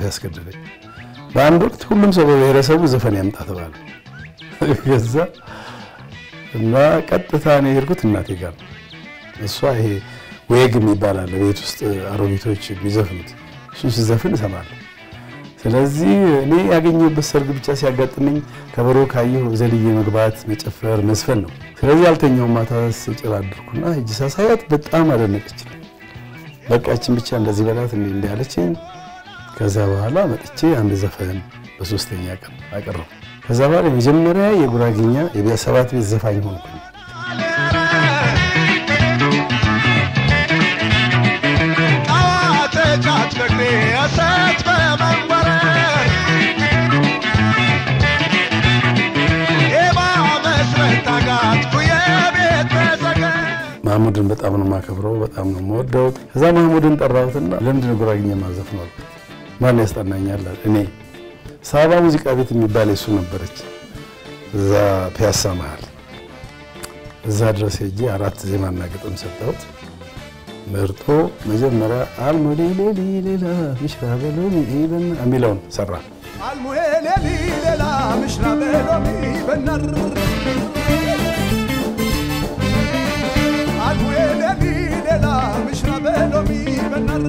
ያስገደደኝ። በአንድ ወቅት ሁሉም ሰው በብሔረሰቡ ዘፈን ያምጣ ተባለ። ከዛ እና ቀጥታ ነው የሄድኩት እናቴ ጋር ነው። እሷ ይሄ ዌግ የሚባል አለ ቤት ውስጥ አሮጊቶች የሚዘፍኑት እሱን ስዘፍን እሰማለሁ። ስለዚህ እኔ ያገኘሁበት ሰርግ ብቻ ሲያጋጥመኝ ከበሮ ካየሁ ዘልዬ መግባት፣ መጨፈር፣ መዝፈን ነው። ስለዚህ ያልተኛው ማታ ስጭር አድርኩና ሂጂ ሳሳያት በጣም አደነቀች። በቃችን ብቻ እንደዚህ በላት እንዲ እንዲ ያለችኝ። ከዛ በኋላ መጥቼ አንድ ዘፈን በሶስተኛ ቀን አቀረቡ። ከዛ በኋላ የመጀመሪያ የጉራጌኛ የሰባት ቤት ዘፋኝ ሆንኩኝ። ማህሙድን በጣም ነው የማከብረው፣ በጣም ነው የምወደው። ከዛ ማህሙድን ጠራሁትና ለምንድን ነው ጉራጌኛ ማዘፍነው አልኩት። ማን ያስጠናኛል? እኔ ሳባ ሙዚቃ ቤት የሚባል የሱ ነበረች፣ እዛ ፒያሳ መሀል። እዛ ድረስ ሄጄ አራት ዜማና ግጥም ሰጠሁት። መርጦ መጀመሪያ አልሙሌሌሊ ሌላ ምሽራ በሎሚ በና የሚለውን ሰራ። አልሙሌሌሊ ሌላ ምሽራ በሎሚ በናር አልሙሌሌሊ ሌላ ምሽራ በሎሚ በናር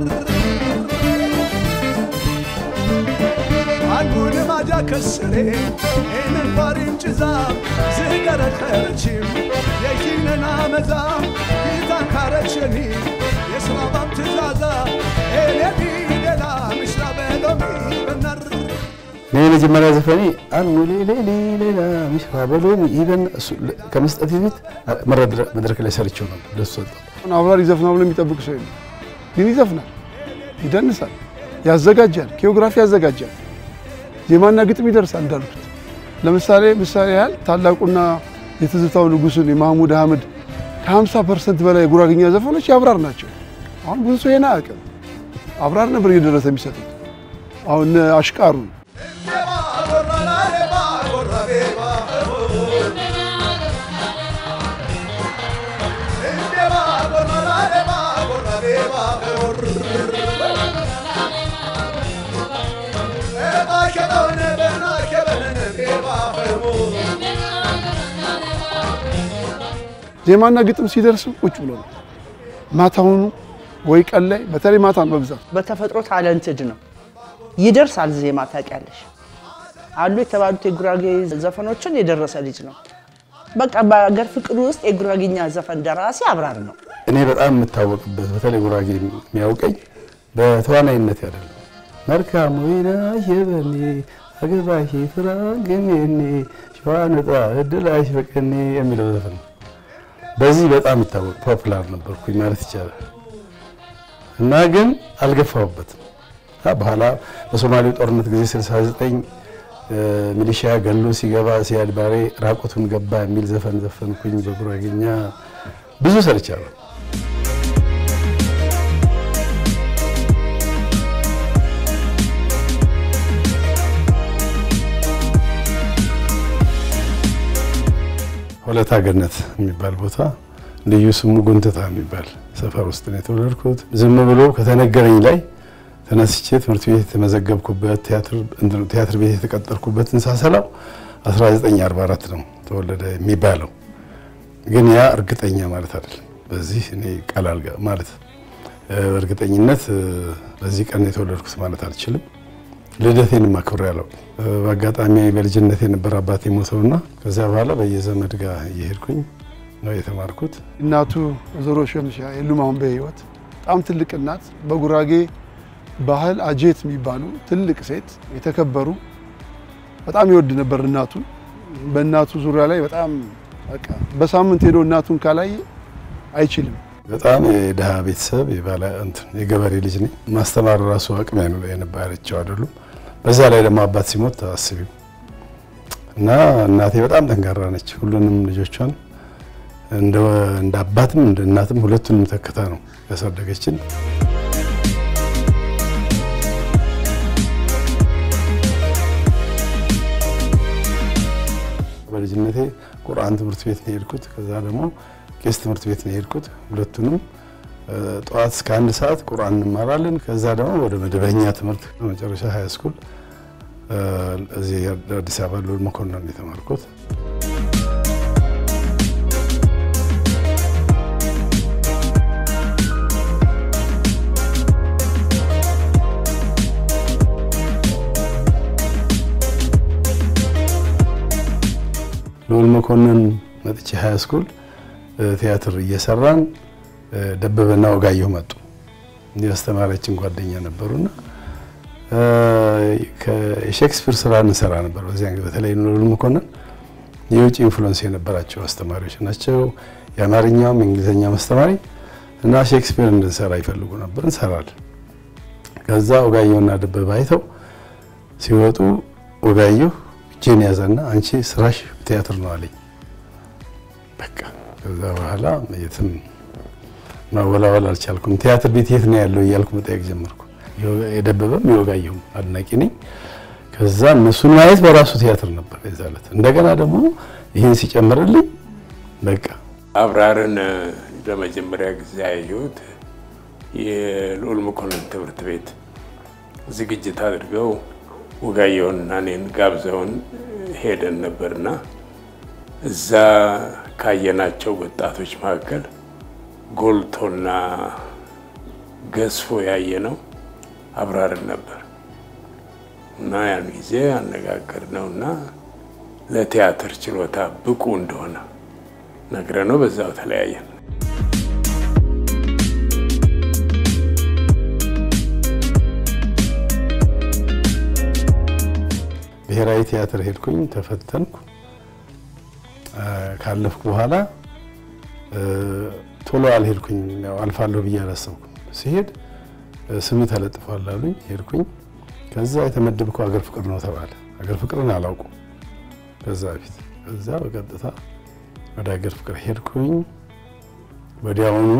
አንጉን ማጃ ከስሬ ኤንን ባሪም ጭዛ ዝገረኸረችም የኪነና መዛ ጌታን ካረችኒ የስራባም ትእዛዛ ኤሌሊ ሌላ ምሽራ በሎሚ በናር እኔ የመጀመሪያ ዘፈኔ አልሙሌሌሊ ሌላ ምሽራ በሎሚ ኢቨን ከመስጠት በፊት መድረክ ላይ ሰርቼው ነበር። ደስ ሰጠው። አብራሪ ይዘፍናል ብሎ የሚጠብቅ ሰው የለም። ግን ይዘፍናል፣ ይደንሳል፣ ያዘጋጃል፣ ኪዮግራፊ ያዘጋጃል፣ ዜማና ግጥም ይደርሳል። እንዳልኩት ለምሳሌ ምሳሌ ያህል ታላቁና የትዝታው ንጉሥን የማህሙድ አህመድ ከ50 ፐርሰንት በላይ የጉራግኛ ዘፈኖች የአብራር ናቸው። አሁን ብዙ ሰው ይሄን አያውቅም። አብራር ነበር እየደረሰ የሚሰጡት። አሁን አሽቃሩን ዜማና ግጥም ሲደርስ ቁጭ ብሎ ነው ማታውኑ ወይ ቀን ላይ በተለይ ማታ ነው በብዛት በተፈጥሮ ታለንትድ ነው። ይደርሳል ዜማ ታውቂያለሽ። አሉ የተባሉት የጉራጌ ዘፈኖችን የደረሰ ልጅ ነው። በቃ በሀገር ፍቅር ውስጥ የጉራጌኛ ዘፈን ደራሲ አብራር ነው። እኔ በጣም የምታወቅበት በተለይ ጉራጌ የሚያውቀኝ በተዋናይነት አይደለም። መልካም ወይና የበኔ አገባሽ ፍራንግኔኔ ሸዋነጣ እድላሽ በቀኔ የሚለው ዘፈን ነው። በዚህ በጣም ይታወቅ ፖፑላር ነበርኩኝ ማለት ይቻላል። እና ግን አልገፋሁበትም። በኋላ በሶማሌው ጦርነት ጊዜ 69 ሚሊሺያ ገሎ ሲገባ ሲያድ ባሬ ራቁቱን ገባ የሚል ዘፈን ዘፈንኩኝ። በጉራጌኛ ብዙ ሰርቻለሁ። ሆለታ ገነት የሚባል ቦታ ልዩ ስሙ ጉንትታ የሚባል ሰፈር ውስጥ ነው የተወለድኩት። ዝም ብሎ ከተነገረኝ ላይ ተነስቼ ትምህርት ቤት የተመዘገብኩበት ቲያትር ቤት የተቀጠርኩበትን ሳሰላው 1944 ነው ተወለደ የሚባለው። ግን ያ እርግጠኛ ማለት አይደለም። በዚህ እኔ ቀላል ማለት እርግጠኝነት በዚህ ቀን የተወለድኩት ማለት አልችልም። ልደቴን ማክብር ያለው በአጋጣሚ በልጅነት የነበረ አባቴ ሞተውና ከዚያ በኋላ በየዘመድ ጋር እየሄድኩኝ ነው የተማርኩት። እናቱ ወይዘሮ ሸምሻ የሉም አሁን በህይወት በጣም ትልቅ እናት፣ በጉራጌ ባህል አጄት የሚባሉ ትልቅ ሴት የተከበሩ በጣም ይወድ ነበር እናቱን። በእናቱ ዙሪያ ላይ በጣም በቃ በሳምንት ሄዶ እናቱን ካላየ አይችልም። በጣም የድሃ ቤተሰብ የባለ እንትን የገበሬ ልጅ ነኝ። ማስተማር ራሱ አቅም የነበራቸው አይደሉም። በዛ ላይ ደግሞ አባት ሲሞት አስቢው እና እናቴ በጣም ጠንካራ ነች። ሁሉንም ልጆቿን እንደ አባትም እንደ እናትም ሁለቱንም ተክታ ነው ያሳደገችን። በልጅነቴ ቁርአን ትምህርት ቤት ነው የሄድኩት። ከዛ ደግሞ ቄስ ትምህርት ቤት ነው የሄድኩት። ሁለቱንም ጠዋት እስከ አንድ ሰዓት ቁርአን እንማራለን። ከዛ ደግሞ ወደ መደበኛ ትምህርት መጨረሻ ሀይ ስኩል እዚህ አዲስ አበባ ሉል መኮንን የተማርኩት። ሉል መኮንን መጥቼ ሀይ ስኩል ቲያትር እየሰራን ደበበና ወጋየሁ መጡ። የአስተማሪያችን ጓደኛ ነበሩና የሼክስፒር ስራ እንሰራ ነበር። በዚያን ጊዜ በተለይ ሉል መኮንን የውጭ ኢንፍሉዌንስ የነበራቸው አስተማሪዎች ናቸው። የአማርኛውም የእንግሊዝኛም አስተማሪ እና ሼክስፒር እንድንሰራ ይፈልጉ ነበር። እንሰራለን። ከዛ ወጋየሁና ደበበ አይተው ሲወጡ ወጋየሁ እጄን ያዘና አንቺ ስራሽ ቲያትር ነው አለኝ። በቃ ከዛ በኋላ የትም ማወላወል አልቻልኩም። ቲያትር ቤት የት ነው ያለው እያልኩ መጠየቅ ጀመርኩ። የደበበም የወጋየሁም አድናቂ ነኝ። ከዛ እነሱን ማየት በራሱ ቲያትር ነበር የዛ ዕለት። እንደገና ደግሞ ይህን ሲጨምርልኝ በቃ አብራርን ለመጀመሪያ ጊዜ ያየሁት የልዑል መኮንን ትምህርት ቤት ዝግጅት አድርገው ወጋየሁንና እኔን ጋብዘውን ሄደን ነበርና እዛ ካየናቸው ወጣቶች መካከል ጎልቶና ገዝፎ ያየ ነው አብራርን ነበር እና ያን ጊዜ አነጋገር ነው እና ለቲያትር ችሎታ ብቁ እንደሆነ ነግረ ነው በዛው ተለያየን። ብሔራዊ ቲያትር ሄድኩኝ፣ ተፈተንኩ። ካለፍኩ በኋላ ቶሎ አልሄድኩኝ፣ ያው አልፋለሁ ብዬ አላሰብኩም። ሲሄድ ስም ተለጥፏል አሉኝ። ሄድኩኝ። ከዛ የተመደብከው አገር ፍቅር ነው ተባለ። አገር ፍቅርን አላውቁም ከዛ በፊት። ከዛ በቀጥታ ወደ አገር ፍቅር ሄድኩኝ። ወዲያውኑ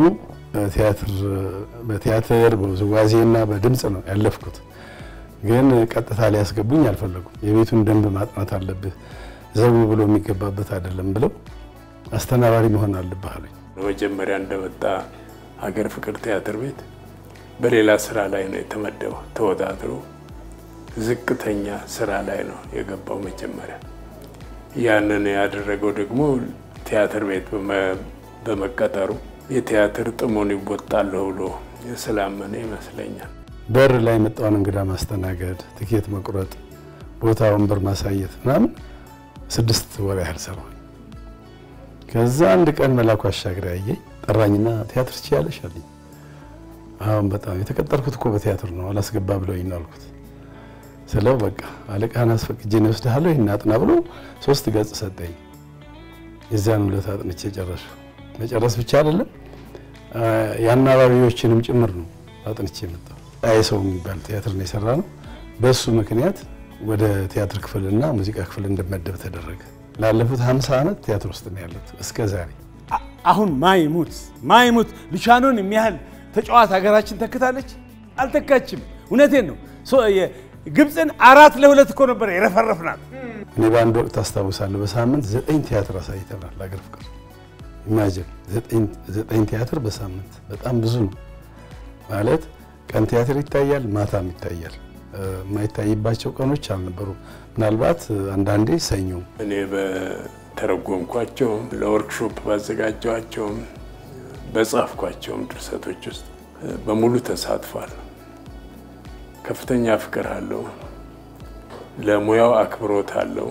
በቲያትር በውዝዋዜና በድምፅ ነው ያለፍኩት። ግን ቀጥታ ሊያስገቡኝ አልፈለጉም። የቤቱን ደንብ ማጥናት አለብህ፣ ዘው ብሎ የሚገባበት አይደለም ብለው አስተናባሪ መሆን አለብህ አሉኝ። መጀመሪያ እንደመጣ ሀገር ፍቅር ቲያትር ቤት በሌላ ስራ ላይ ነው የተመደበው። ተወዳድሮ ዝቅተኛ ስራ ላይ ነው የገባው መጀመሪያ። ያንን ያደረገው ደግሞ ቲያትር ቤት በመቀጠሩ የቲያትር ጥሞን ይወጣለሁ ብሎ ስላመነ ይመስለኛል። በር ላይ የመጣውን እንግዳ ማስተናገድ፣ ትኬት መቁረጥ፣ ቦታ ወንበር ማሳየት ምናምን ስድስት ወር ያህል ሰራሁኝ። ከዛ አንድ ቀን መላኩ አሻግሬ አየኝ፣ ጠራኝና ቲያትር ትችያለሽ አለኝ። አሁን በጣም የተቀጠርኩት እኮ በቲያትር ነው አላስገባ ብለውኝ ነው አልኩት። ስለው በቃ አለቃህን አስፈቅጄ ነው እወስድሃለሁ ይህን አጥና ብሎ ሶስት ገጽ ሰጠኝ። የዚያን ሁለት አጥንቼ ጨረሱ። መጨረስ ብቻ አይደለም የአናባቢዎችንም ጭምር ነው አጥንቼ የመጣው። አይ ሰው የሚባል ቲያትር ነው የሰራ ነው። በሱ ምክንያት ወደ ቲያትር ክፍልና ሙዚቃ ክፍል እንደመደብ ተደረገ። ላለፉት 50 ዓመት ቲያትር ውስጥ ነው ያሉት እስከ ዛሬ። አሁን ማይሙት ማይሙት ሉቻኖን የሚያህል ተጫዋት ሀገራችን ተክታለች? አልተካችም። እውነቴን ነው። ግብፅን አራት ለሁለት እኮ ነበር የረፈረፍናት። እኔ በአንድ ወቅት አስታውሳለሁ በሳምንት ዘጠኝ ቲያትር አሳይተናል። አገር ፍቅር ኢማጅን ዘጠኝ ቲያትር በሳምንት በጣም ብዙ ነው ማለት። ቀን ቲያትር ይታያል፣ ማታም ይታያል። የማይታይባቸው ቀኖች አልነበሩ። ምናልባት አንዳንዴ ሰኞ እኔ በተረጎምኳቸውም ለወርክሾፕ ባዘጋጀኋቸውም በጻፍኳቸውም ድርሰቶች ውስጥ በሙሉ ተሳትፏል። ከፍተኛ ፍቅር አለው። ለሙያው አክብሮት አለው።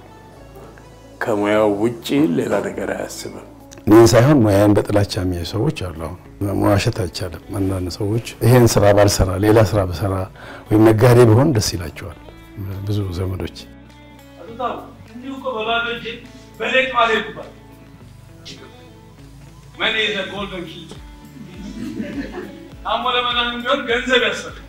ከሙያው ውጪ ሌላ ነገር አያስብም። እኔን ሳይሆን ሙያን በጥላቻ የሚያዩ ሰዎች አሉ። አሁን መዋሸት አይቻልም። አንዳንድ ሰዎች ይሄን ስራ ባልሰራ ሌላ ስራ በሰራ ወይም ነጋዴ ቢሆን ደስ ይላቸዋል። ብዙ ዘመዶች እንዲሁ እኮ በባዶ እጄ በሌቅ ማልሄድኩባት መኔ ዘ ጎልደን ኪ ታሞ ለመዳን ቢሆን ገንዘብ ያስፈልጋል።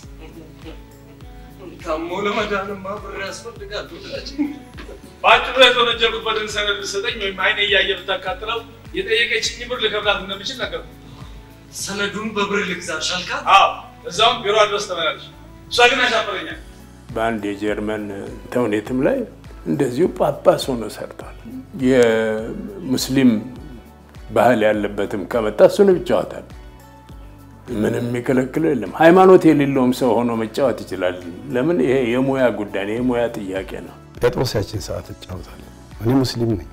ታሞ ለመዳንማ ብር ያስፈልጋል። በአጭሩ የተወነጀልኩበትን ሰነድ ብትሰጠኝ ወይም አይኔ እያየ ብታቃጥለው የጠየቀችኝ ብር ልከፍላት እንደምችል ነገር ሰነዱን በብር ልግዛሽ አልካት? አዎ እዛውም ቢሮ ድረስ ተመላለች። እሷ ግን ያሻፈረኛል። በአንድ የጀርመን ተውኔትም ላይ እንደዚሁ ጳጳስ ሆኖ ሰርቷል። የሙስሊም ባህል ያለበትም ከመጣ እሱን ይጫወታል። ምንም የሚከለክለው የለም። ሃይማኖት የሌለውም ሰው ሆኖ መጫወት ይችላል። ለምን? ይሄ የሙያ ጉዳይ ነው፣ የሙያ ጥያቄ ነው። ጴጥሮስ ያችን ሰዓት እጫወታለሁ። እኔ ሙስሊም ነኝ።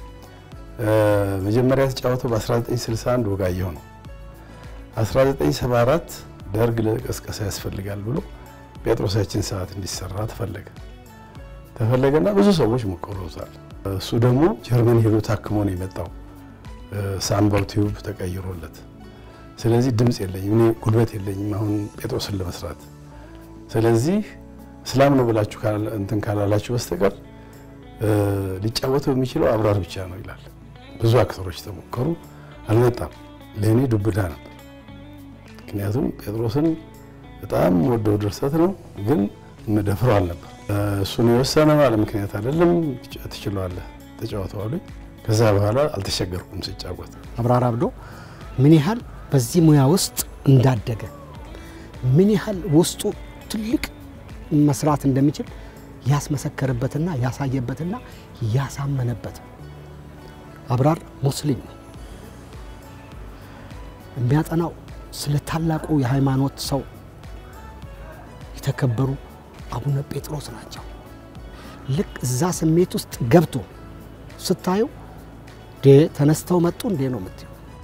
መጀመሪያ የተጫወተው በ1961 ወጋየሁ ነው። 1974 ደርግ ለቀስቀሳ ያስፈልጋል ብሎ ጴጥሮስ ያችን ሰዓት እንዲሰራ ተፈለገ ተፈለገና ብዙ ሰዎች ሞክረውታል። እሱ ደግሞ ጀርመን ሄዶ ታክሞ ነው የመጣው ሳምባው ቲዩብ ተቀይሮለት። ስለዚህ ድምፅ የለኝም እኔ ጉልበት የለኝም አሁን ጴጥሮስን ለመስራት። ስለዚህ እስላም ነው ብላችሁ እንትን ካላላችሁ በስተቀር ሊጫወተው የሚችለው አብራር ብቻ ነው ይላል። ብዙ አክተሮች ተሞከሩ፣ አልመጣም። ለእኔ ዱብዳ ነበር። ምክንያቱም ጴጥሮስን በጣም ወደው ድርሰት ነው፣ ግን መደፍረው አልነበር። እሱን የወሰነ ባለ ምክንያት አይደለም። ትችለዋለህ፣ ተጫወተው አሉኝ። ከዛ በኋላ አልተቸገርኩም ስጫወት። አብራር አብዶ ምን ያህል በዚህ ሙያ ውስጥ እንዳደገ ምን ያህል ውስጡ ትልቅ መስራት እንደሚችል ያስመሰከረበትና ያሳየበትና ያሳመነበት አብራር ሙስሊም ነው። የሚያጠናው ስለ ታላቁ የሃይማኖት ሰው የተከበሩ አቡነ ጴጥሮስ ናቸው። ልክ እዛ ስሜት ውስጥ ገብቶ ስታዩ ተነስተው መጡ እንዴ ነው የምትይው።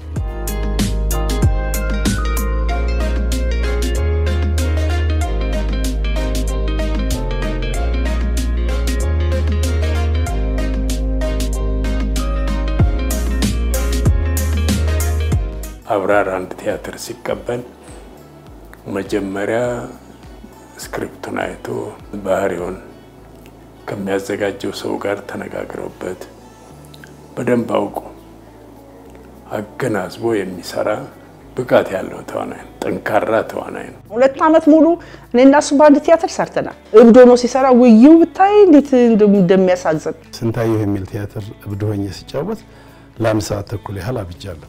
አብራር አንድ ቲያትር ሲቀበል መጀመሪያ ስክሪፕቱን አይቶ ባህሪውን ከሚያዘጋጀው ሰው ጋር ተነጋግረውበት በደንብ አውቆ አገናዝቦ የሚሰራ ብቃት ያለው ተዋናይ ነው። ጠንካራ ተዋናይ ነው። ሁለት ዓመት ሙሉ እኔ እና እሱ በአንድ ቲያትር ሰርተናል። እብድ ሆኖ ሲሰራ ውይው ብታይ እንዴት እንደሚያሳዝን። ስንታየሁ የሚል ቲያትር እብድ ሆኜ ሲጫወት ለአንድ ሰዓት ተኩል ያህል አብጃለሁ።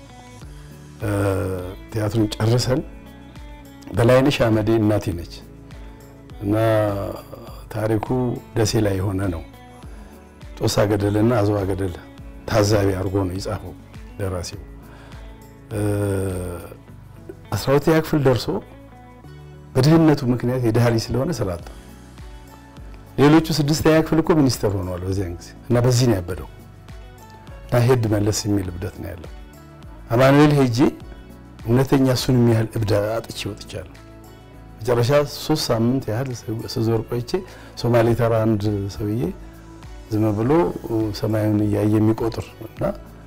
ቲያትሩን ጨርሰን በላይነሽ አመዴ እናቴ ነች እና ታሪኩ ደሴ ላይ የሆነ ነው። ጦሳ ገደልና አዝዋ ገደል ታዛቢ አድርጎ ነው የጻፈው ደራሲው። አስራ ሁለተኛ ክፍል ደርሶ በድህነቱ ምክንያት የድሃ ልጅ ስለሆነ ስራ አጣ። ሌሎቹ ስድስተኛ ክፍል እኮ ሚኒስተር ሆነዋል በዚያን ጊዜ እና በዚህ ነው ያበደው እና ሄድ መለስ የሚል እብደት ነው ያለው። አማኑኤል ሄጄ እውነተኛ እሱን የሚያህል እብድ አጥቼ ወጥቻለሁ። መጨረሻ ሶስት ሳምንት ያህል ስዞር ቆይቼ ሶማሌ ተራ አንድ ሰውዬ ዝም ብሎ ሰማዩን እያየ የሚቆጥር እና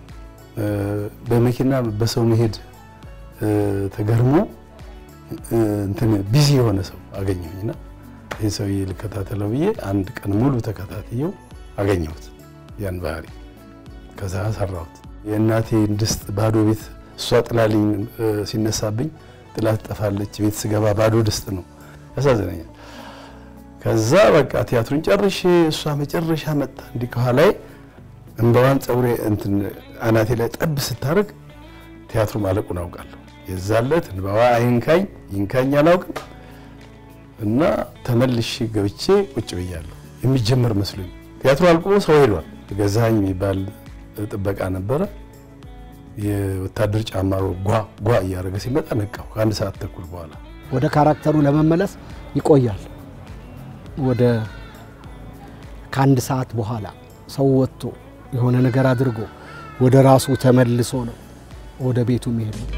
በመኪና በሰው መሄድ ተገርሞ እንትን ቢዚ የሆነ ሰው አገኘሁኝና ይህ ሰውዬ ልከታተለው ብዬ አንድ ቀን ሙሉ ተከታትየው አገኘሁት ያን ባህሪ። ከዛ ሰራሁት። የእናቴን ድስት ባዶ ቤት እሷ ጥላልኝ ሲነሳብኝ ጥላ ትጠፋለች። ቤት ስገባ ባዶ ድስት ነው። ያሳዝነኛል። ከዛ በቃ ቲያትሩን ጨርሼ እሷ መጨረሻ መጣ እንዲህ ከኋላዬ እንባዋን ፀጉሬ እንትን አናቴ ላይ ጠብ ስታደርግ ቲያትሩ ማለቁን አውቃለሁ። የዛለት እንባዋ አይንካኝ ይንካኝ አላውቅም እና ተመልሼ ገብቼ ቁጭ ብያለሁ። የሚጀመር መስሎኝ ቲያትሩ አልቆ ሰው ሄዷል። ገዛኸኝ የሚባል ጥበቃ ነበረ። የወታደር ጫማ ጓ ጓ እያደረገ ሲመጣ ነቃው። ከአንድ ሰዓት ተኩል በኋላ ወደ ካራክተሩ ለመመለስ ይቆያል። ወደ ከአንድ ሰዓት በኋላ ሰው ወጥቶ የሆነ ነገር አድርጎ ወደ ራሱ ተመልሶ ነው ወደ ቤቱ የሚሄድ ነው።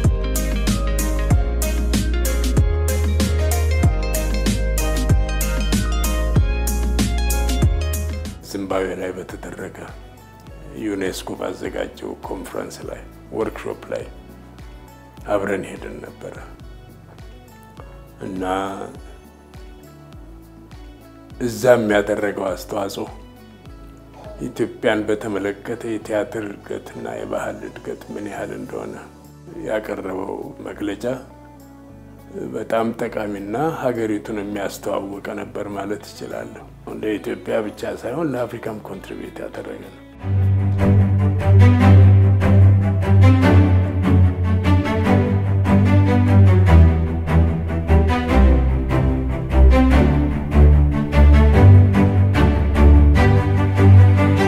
ዚምባብዌ ላይ በተደረገ ዩኔስኮ ባዘጋጀው ኮንፈረንስ ላይ ወርክሾፕ ላይ አብረን ሄደን ነበረ እና እዛ የሚያደረገው አስተዋጽኦ ኢትዮጵያን በተመለከተ የቲያትር እድገትና የባህል እድገት ምን ያህል እንደሆነ ያቀረበው መግለጫ በጣም ጠቃሚና ሀገሪቱን የሚያስተዋውቀ ነበር ማለት እችላለሁ። ለኢትዮጵያ ብቻ ሳይሆን ለአፍሪካም ኮንትሪቢዩት ያደረገ ነው።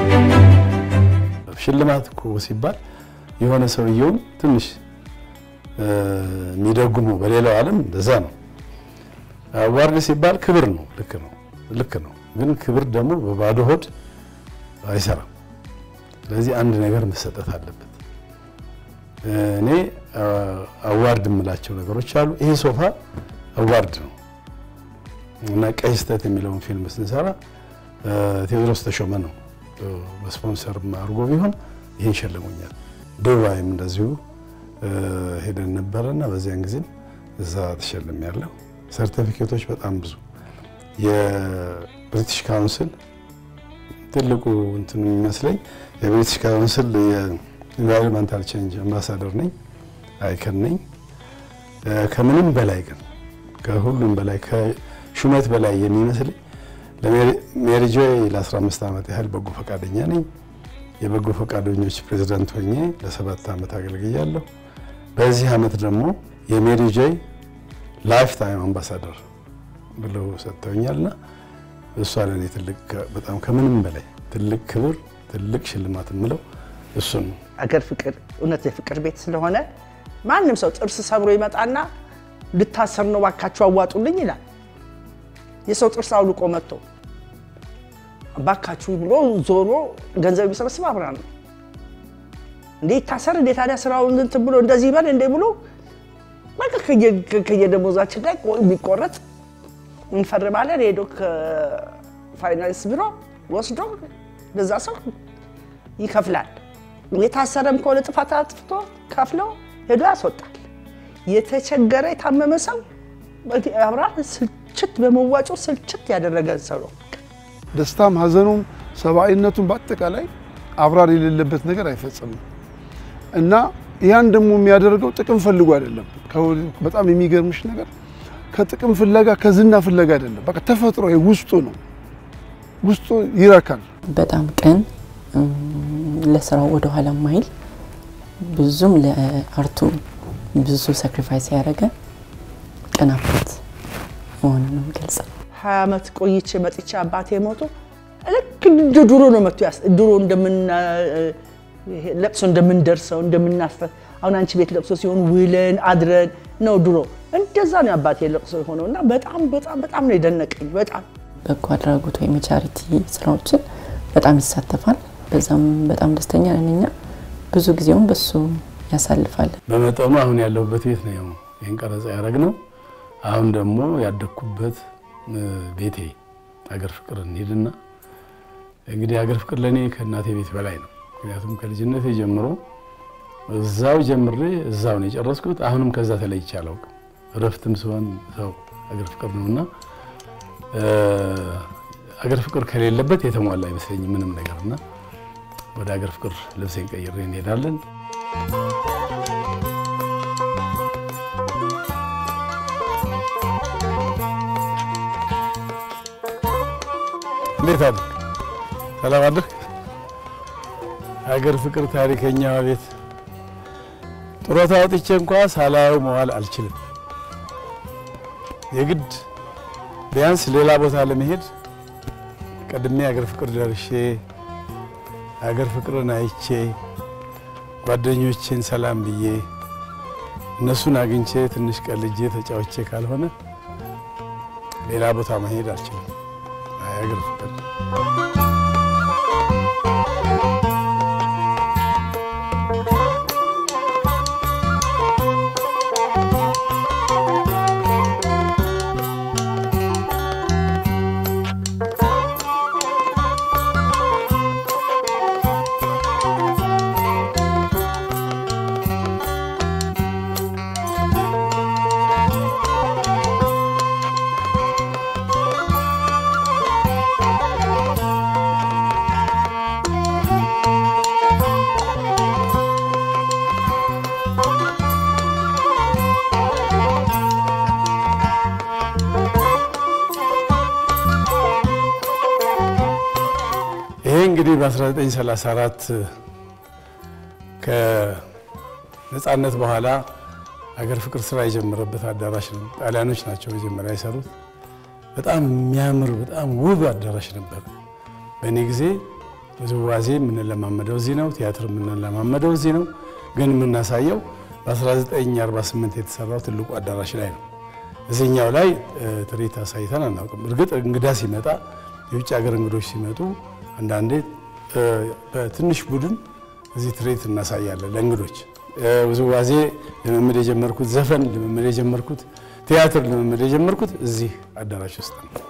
ሽልማት እኮ ሲባል የሆነ ሰውየውን ትንሽ የሚደጉመው በሌላው ዓለም እንደዛ ነው። አዋርድ ሲባል ክብር ነው። ልክ ነው፣ ልክ ነው። ግን ክብር ደግሞ በባዶ ሆድ አይሰራም። ስለዚህ አንድ ነገር መሰጠት አለበት። እኔ አዋርድ የምላቸው ነገሮች አሉ። ይሄ ሶፋ አዋርድ ነው እና ቀይ ስህተት የሚለውን ፊልም ስንሰራ ቴዎድሮስ ተሾመ ነው በስፖንሰር አድርጎ ቢሆን ይህን ሸልሞኛል። ዱባይም እንደዚሁ ሄደን ነበረና በዚያን ጊዜም እዛ ተሸልም ያለው ሰርቲፊኬቶች በጣም ብዙ የብሪቲሽ ካውንስል ትልቁ እንትን የሚመስለኝ የብሪቲሽ ካውንስል የኢንቫይሮንመንታል ቼንጅ አምባሳደር ነኝ፣ አይከን ነኝ። ከምንም በላይ ግን ከሁሉም በላይ ከሹመት በላይ የሚመስለኝ ለሜሪጆ ለ15 ዓመት ያህል በጎ ፈቃደኛ ነኝ። የበጎ ፈቃደኞች ፕሬዝዳንት ሆኜ ለሰባት ዓመት አገልግያለሁ። በዚህ ዓመት ደግሞ የሜሪጆ ላይፍ ታይም አምባሳደር ብለው ሰጥተውኛልና እሷ ለእኔ ትልቅ በጣም ከምንም በላይ ትልቅ ክብር ትልቅ ሽልማት የምለው እሱን ነው። አገር ፍቅር እውነት የፍቅር ቤት ስለሆነ ማንም ሰው ጥርስ ሰብሮ ይመጣና ልታሰር ነው ባካችሁ አዋጡልኝ ይላል። የሰው ጥርስ አውልቆ መጥቶ ባካችሁ ብሎ ዞሮ ገንዘብ የሚሰበስብ አብርሃም ነው። እንዴ ይታሰር እንዴ ታዲያ ስራውን እንትን ብሎ እንደዚህ ይበል እንዴ ብሎ በቃ ከየደሞዛችን ላይ የሚቆረጥ እንፈርማለን። ሄዶ ከፋይናንስ ቢሮ ወስዶ ለዛ ሰው ይከፍላል። የታሰረም ከሆነ ጥፋት አጥፍቶ ከፍለው ሄዶ ያስወጣል። የተቸገረ የታመመ ሰው አብርሃም ስልችት በመዋጮ ስልችት ያደረገን ሰው ነው። ደስታም ሀዘኑም ሰብአዊነቱም በአጠቃላይ አብራር የሌለበት ነገር አይፈጽምም እና ያን ደግሞ የሚያደርገው ጥቅም ፈልጎ አይደለም። በጣም የሚገርምሽ ነገር ከጥቅም ፍለጋ ከዝና ፍለጋ አይደለም። በቃ ተፈጥሮ ውስጡ ነው፣ ውስጡ ይረካል። በጣም ቅን፣ ለስራው ወደኋላ ማይል ብዙም ለአርቱ ብዙ ሳክሪፋይስ ያደረገ ቅን አባት መሆኑን ነው የምገልጸው። ሀያ ዓመት ቆይቼ መጥቼ አባቴ ሞቶ ልክ እንደ ድሮ ነው መጥቶ ድሮ ለቅሶ እንደምንደርሰው እንደምናፈ አሁን አንቺ ቤት ለቅሶ ሲሆን ውለን አድረን ነው ድሮ እንደዛ ነው አባቴ ለቅሶ የሆነው እና በጣም በጣም በጣም ነው የደነቀኝ። በጣም በጎ አድራጎት ወይም የቻሪቲ ስራዎችን በጣም ይሳተፋል። በዛም በጣም ደስተኛ ነን እኛ። ብዙ ጊዜውን በሱ ያሳልፋል። በመጠኑ አሁን ያለሁበት ቤት ነው ይህን ቀረጻ ያደረግነው። አሁን ደግሞ ያደግኩበት ቤቴ ሀገር ፍቅር እንሂድና እንግዲህ ሀገር ፍቅር ለእኔ ከእናቴ ቤት በላይ ነው። ምክንያቱም ከልጅነቴ ጀምሮ እዛው ጀምሬ እዛው ነው የጨረስኩት። አሁንም ከዛ ተለይቼ አላውቅም። እረፍትም ሲሆን ሰው ሀገር ፍቅር ነውና ሀገር ፍቅር ከሌለበት የተሟላ አይመስለኝም ምንም ነገርና ወደ ሀገር ፍቅር ልብሴን ቀይሬ እንሄዳለን። እንዴት አድርግ ሰላም አድርግ። ሀገር ፍቅር ታሪከኛዋ ቤት ጡረታ ወጥቼ እንኳ ሳላየው መዋል አልችልም። የግድ ቢያንስ ሌላ ቦታ ለመሄድ ቀድሜ ሀገር ፍቅር ደርሼ ሀገር ፍቅርን አይቼ ጓደኞቼን ሰላም ብዬ እነሱን አግኝቼ ትንሽ ቀልጄ ተጫውቼ ካልሆነ ሌላ ቦታ መሄድ አልችልም። ሀገር ፍቅር ይሄ እንግዲህ በ1934 ከነጻነት በኋላ ሀገር ፍቅር ስራ የጀመረበት አዳራሽ ነው። ጣሊያኖች ናቸው መጀመሪያ የሰሩት። በጣም የሚያምር በጣም ውብ አዳራሽ ነበር። በእኔ ጊዜ ውዝዋዜ የምንለማመደው እዚህ ነው። ቲያትር የምንለማመደው እዚህ ነው። ግን የምናሳየው በ1948 የተሰራው ትልቁ አዳራሽ ላይ ነው። እዚህኛው ላይ ትርኢት አሳይተን አናውቅም። እርግጥ እንግዳ ሲመጣ የውጭ ሀገር እንግዶች ሲመጡ አንዳንዴ በትንሽ ቡድን እዚህ ትርኢት እናሳያለን ለእንግዶች። ውዝዋዜ ልምምድ የጀመርኩት፣ ዘፈን ልምምድ የጀመርኩት፣ ቲያትር ልምምድ የጀመርኩት እዚህ አዳራሽ ውስጥ ነው።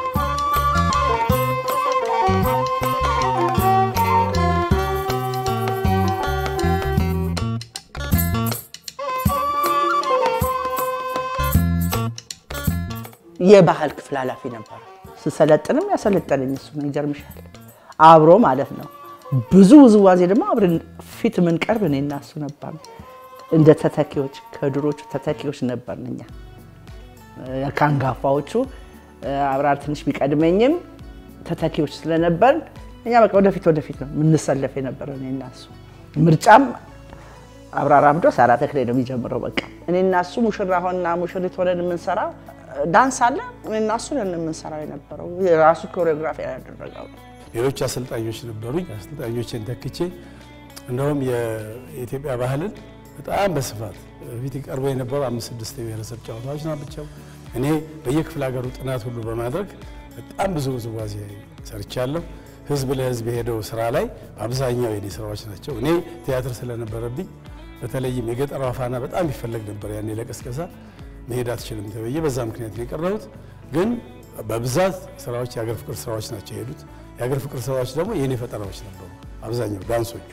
የባህል ክፍል ኃላፊ ነበረ። ስሰለጥንም ያሰለጠነኝ እሱ ነው። ይገርምሻል፣ አብሮ ማለት ነው። ብዙ ውዝዋዜ ደግሞ አብረን ፊት የምንቀርብ እኔ እና እሱ ነበር። እንደ ተተኪዎች ከድሮቹ ተተኪዎች ነበርን እኛ ከአንጋፋዎቹ። አብራር ትንሽ ቢቀድመኝም ተተኪዎች ስለነበርን እኛ በቃ ወደፊት ወደፊት ነው የምንሰለፍ የነበረ እኔ እና እሱ። ምርጫም አብራር አብዶ ሳራ ተክሌ ነው የሚጀምረው። በቃ እኔ እና እሱ ሙሽራ ሆንና ሙሽሪት ሆነን የምንሰራ ዳንስ አለ። እኔ እና እሱ ነን የምንሰራው የነበረው። የራሱ ኮሪዮግራፊ ያደረገው ሌሎች አሰልጣኞች ነበሩኝ። አሰልጣኞችን ተክቼ እንደውም የኢትዮጵያ ባህልን በጣም በስፋት ፊት ቀርቦ የነበሩ አምስት ስድስት የብሔረሰብ ጨዋታዎች ናቸው። እኔ በየክፍለ ሀገሩ ጥናት ሁሉ በማድረግ በጣም ብዙ ውዝዋዜ ሰርቻለሁ። ህዝብ ለህዝብ የሄደው ስራ ላይ አብዛኛው የኔ ስራዎች ናቸው። እኔ ቲያትር ስለነበረብኝ በተለይም የገጠሯ ፋና በጣም ይፈለግ ነበር ያኔ ለቀስቀሳ መሄድ አትችልም ተብዬ በዛ ምክንያት ነው የቀረሁት። ግን በብዛት ስራዎች የሀገር ፍቅር ስራዎች ናቸው የሄዱት። የሀገር ፍቅር ስራዎች ደግሞ የእኔ ፈጠራዎች ነበሩ አብዛኛው ዳንሶቹ።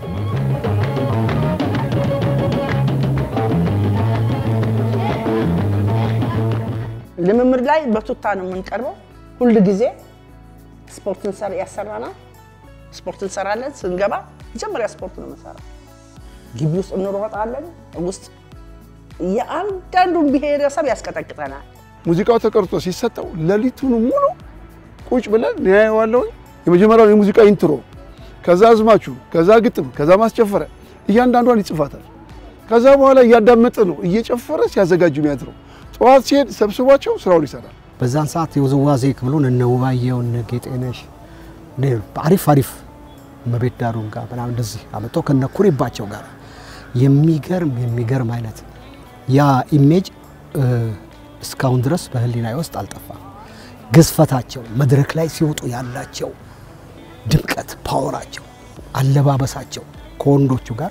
ልምምድ ላይ በቱታ ነው የምንቀርበው። ሁል ጊዜ ስፖርት ያሰራናል። ስፖርት እንሰራለን። ስንገባ መጀመሪያ ስፖርት ነው የምንሰራው። ግቢ ውስጥ እንሮጣለን። ውስጥ የአንዳንዱን ብሔረሰብ ያስቀጠቅጠናል። ሙዚቃው ተቀርጾ ሲሰጠው ሌሊቱን ሙሉ ቁጭ ብለን እናየዋለሁኝ። የመጀመሪያው የሙዚቃ ኢንትሮ፣ ከዛ አዝማቹ፣ ከዛ ግጥም፣ ከዛ ማስጨፈሪያ እያንዳንዷን ይጽፋታል። ከዛ በኋላ እያዳመጠ ነው እየጨፈረ ሲያዘጋጁ የሚያድረው። ጠዋት ሲሄድ ሰብስቧቸው ስራውን ይሰራል። በዛን ሰዓት የውዝዋዜ ክፍሉን እነ ውባየው እነ ጌጤነሽ አሪፍ አሪፍ እመቤት ዳሩን ጋር ምናምን እንደዚህ አመጣው ከነ ኩሪባቸው ጋር የሚገርም የሚገርም አይነት ያ ኢሜጅ እስካሁን ድረስ በህሊናዬ ውስጥ አልጠፋም። ግዝፈታቸው፣ መድረክ ላይ ሲወጡ ያላቸው ድምቀት፣ ፓወራቸው፣ አለባበሳቸው ከወንዶቹ ጋር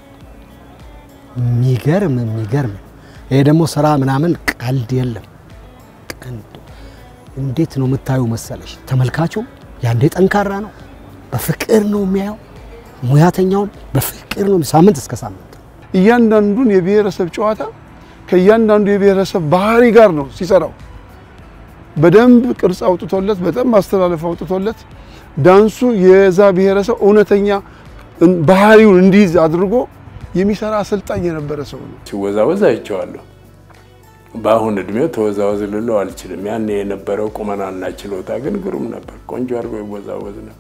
የሚገርም የሚገርም ይሄ ደግሞ ስራ ምናምን ቀልድ የለም። እንዴት ነው የምታዩ መሰለሽ? ተመልካቹ ያንዴ ጠንካራ ነው፣ በፍቅር ነው የሚያየው። ሙያተኛውም በፍቅር ነው ሳምንት እስከ ሳምንት እያንዳንዱን የብሔረሰብ ጨዋታ ከእያንዳንዱ የብሔረሰብ ባህሪ ጋር ነው ሲሰራው። በደንብ ቅርጽ አውጥቶለት በጣም ማስተላለፍ አውጥቶለት ዳንሱ የዛ ብሔረሰብ እውነተኛ ባህሪውን እንዲይዝ አድርጎ የሚሰራ አሰልጣኝ የነበረ ሰው ነው። ሲወዛወዝ አይቼዋለሁ። በአሁን እድሜው ተወዛወዝ ልለው አልችልም። ያኔ የነበረው ቁመናና ችሎታ ግን ግሩም ነበር። ቆንጆ አድርጎ ይወዛወዝ ነበር።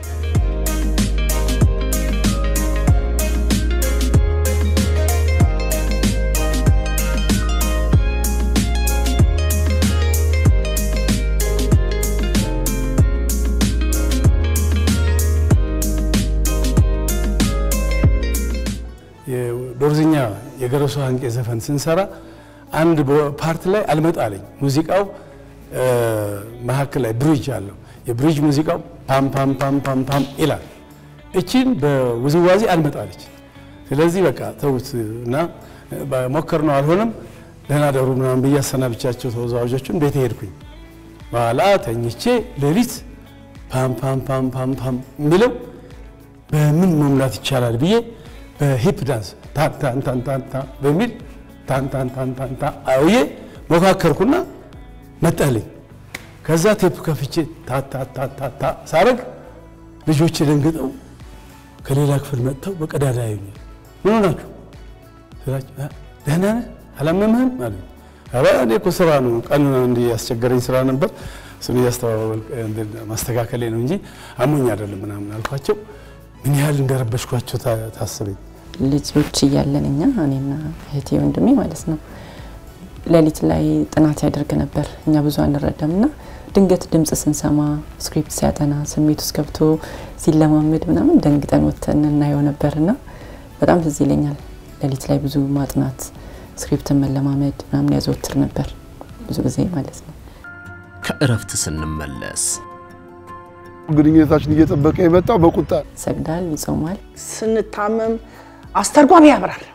ዶርዝኛ የገረሱ አንቄ ዘፈን ስንሰራ አንድ ፓርት ላይ አልመጣለኝ። ሙዚቃው መሀከል ላይ ብሪጅ አለው። የብሪጅ ሙዚቃው ፓም ፓም ፓም ፓም ፓም ይላል። እቺን በውዝዋዜ አልመጣለች። ስለዚህ በቃ ተውት እና ሞከር ነው አልሆነም። ደህና ደሩ ምናምን ብዬ አሰናብቻቸው ተወዛዋዦቹን ቤት ሄድኩኝ። በኋላ ተኝቼ ሌሊት ፓም ፓም ፓም ፓም ፓም የሚለው በምን መሙላት ይቻላል ብዬ በሂፕ ዳንስ ታንታንታንታንታ በሚል ታንታንታንታንታ አውዬ ሞካከርኩና መጣልኝ። ከዛ ቴፕ ከፍቼ ታታታታታ ሳረግ ልጆች ደንግጠው ከሌላ ክፍል መጥተው በቀዳዳ ያዩኛል። ምን ሆናችሁ ስላቸው ደህና ነህ አላመምህም አሉ። ኧረ እኔ እኮ ስራ ነው ቀን እንዲህ ያስቸገረኝ ስራ ነበር እሱን እያስተባበል ማስተካከሌ ነው እንጂ አሞኝ አይደለም ምናምን አልኳቸው። ምን ያህል እንደረበሽኳቸው ታስበኝ። ልጆች እያለን እኛ እኔና እህቴ ወንድሜ ማለት ነው ሌሊት ላይ ጥናት ያደርግ ነበር። እኛ ብዙ አንረዳም እና ድንገት ድምፅ ስንሰማ ስክሪፕት ሲያጠና ስሜት ውስጥ ገብቶ ሲለማመድ ምናምን ደንግጠን ወጥተን እናየው ነበር እና በጣም ትዝ ይለኛል። ሌሊት ላይ ብዙ ማጥናት፣ ስክሪፕትን መለማመድ ምናምን ያዘወትር ነበር ብዙ ጊዜ ማለት ነው። ከእረፍት ስንመለስ ግንኙነታችን እየጠበቀ የመጣው በቁጣ ይሰግዳል፣ ይጾማል። ስንታመም አስተርጓሚ ያብራል።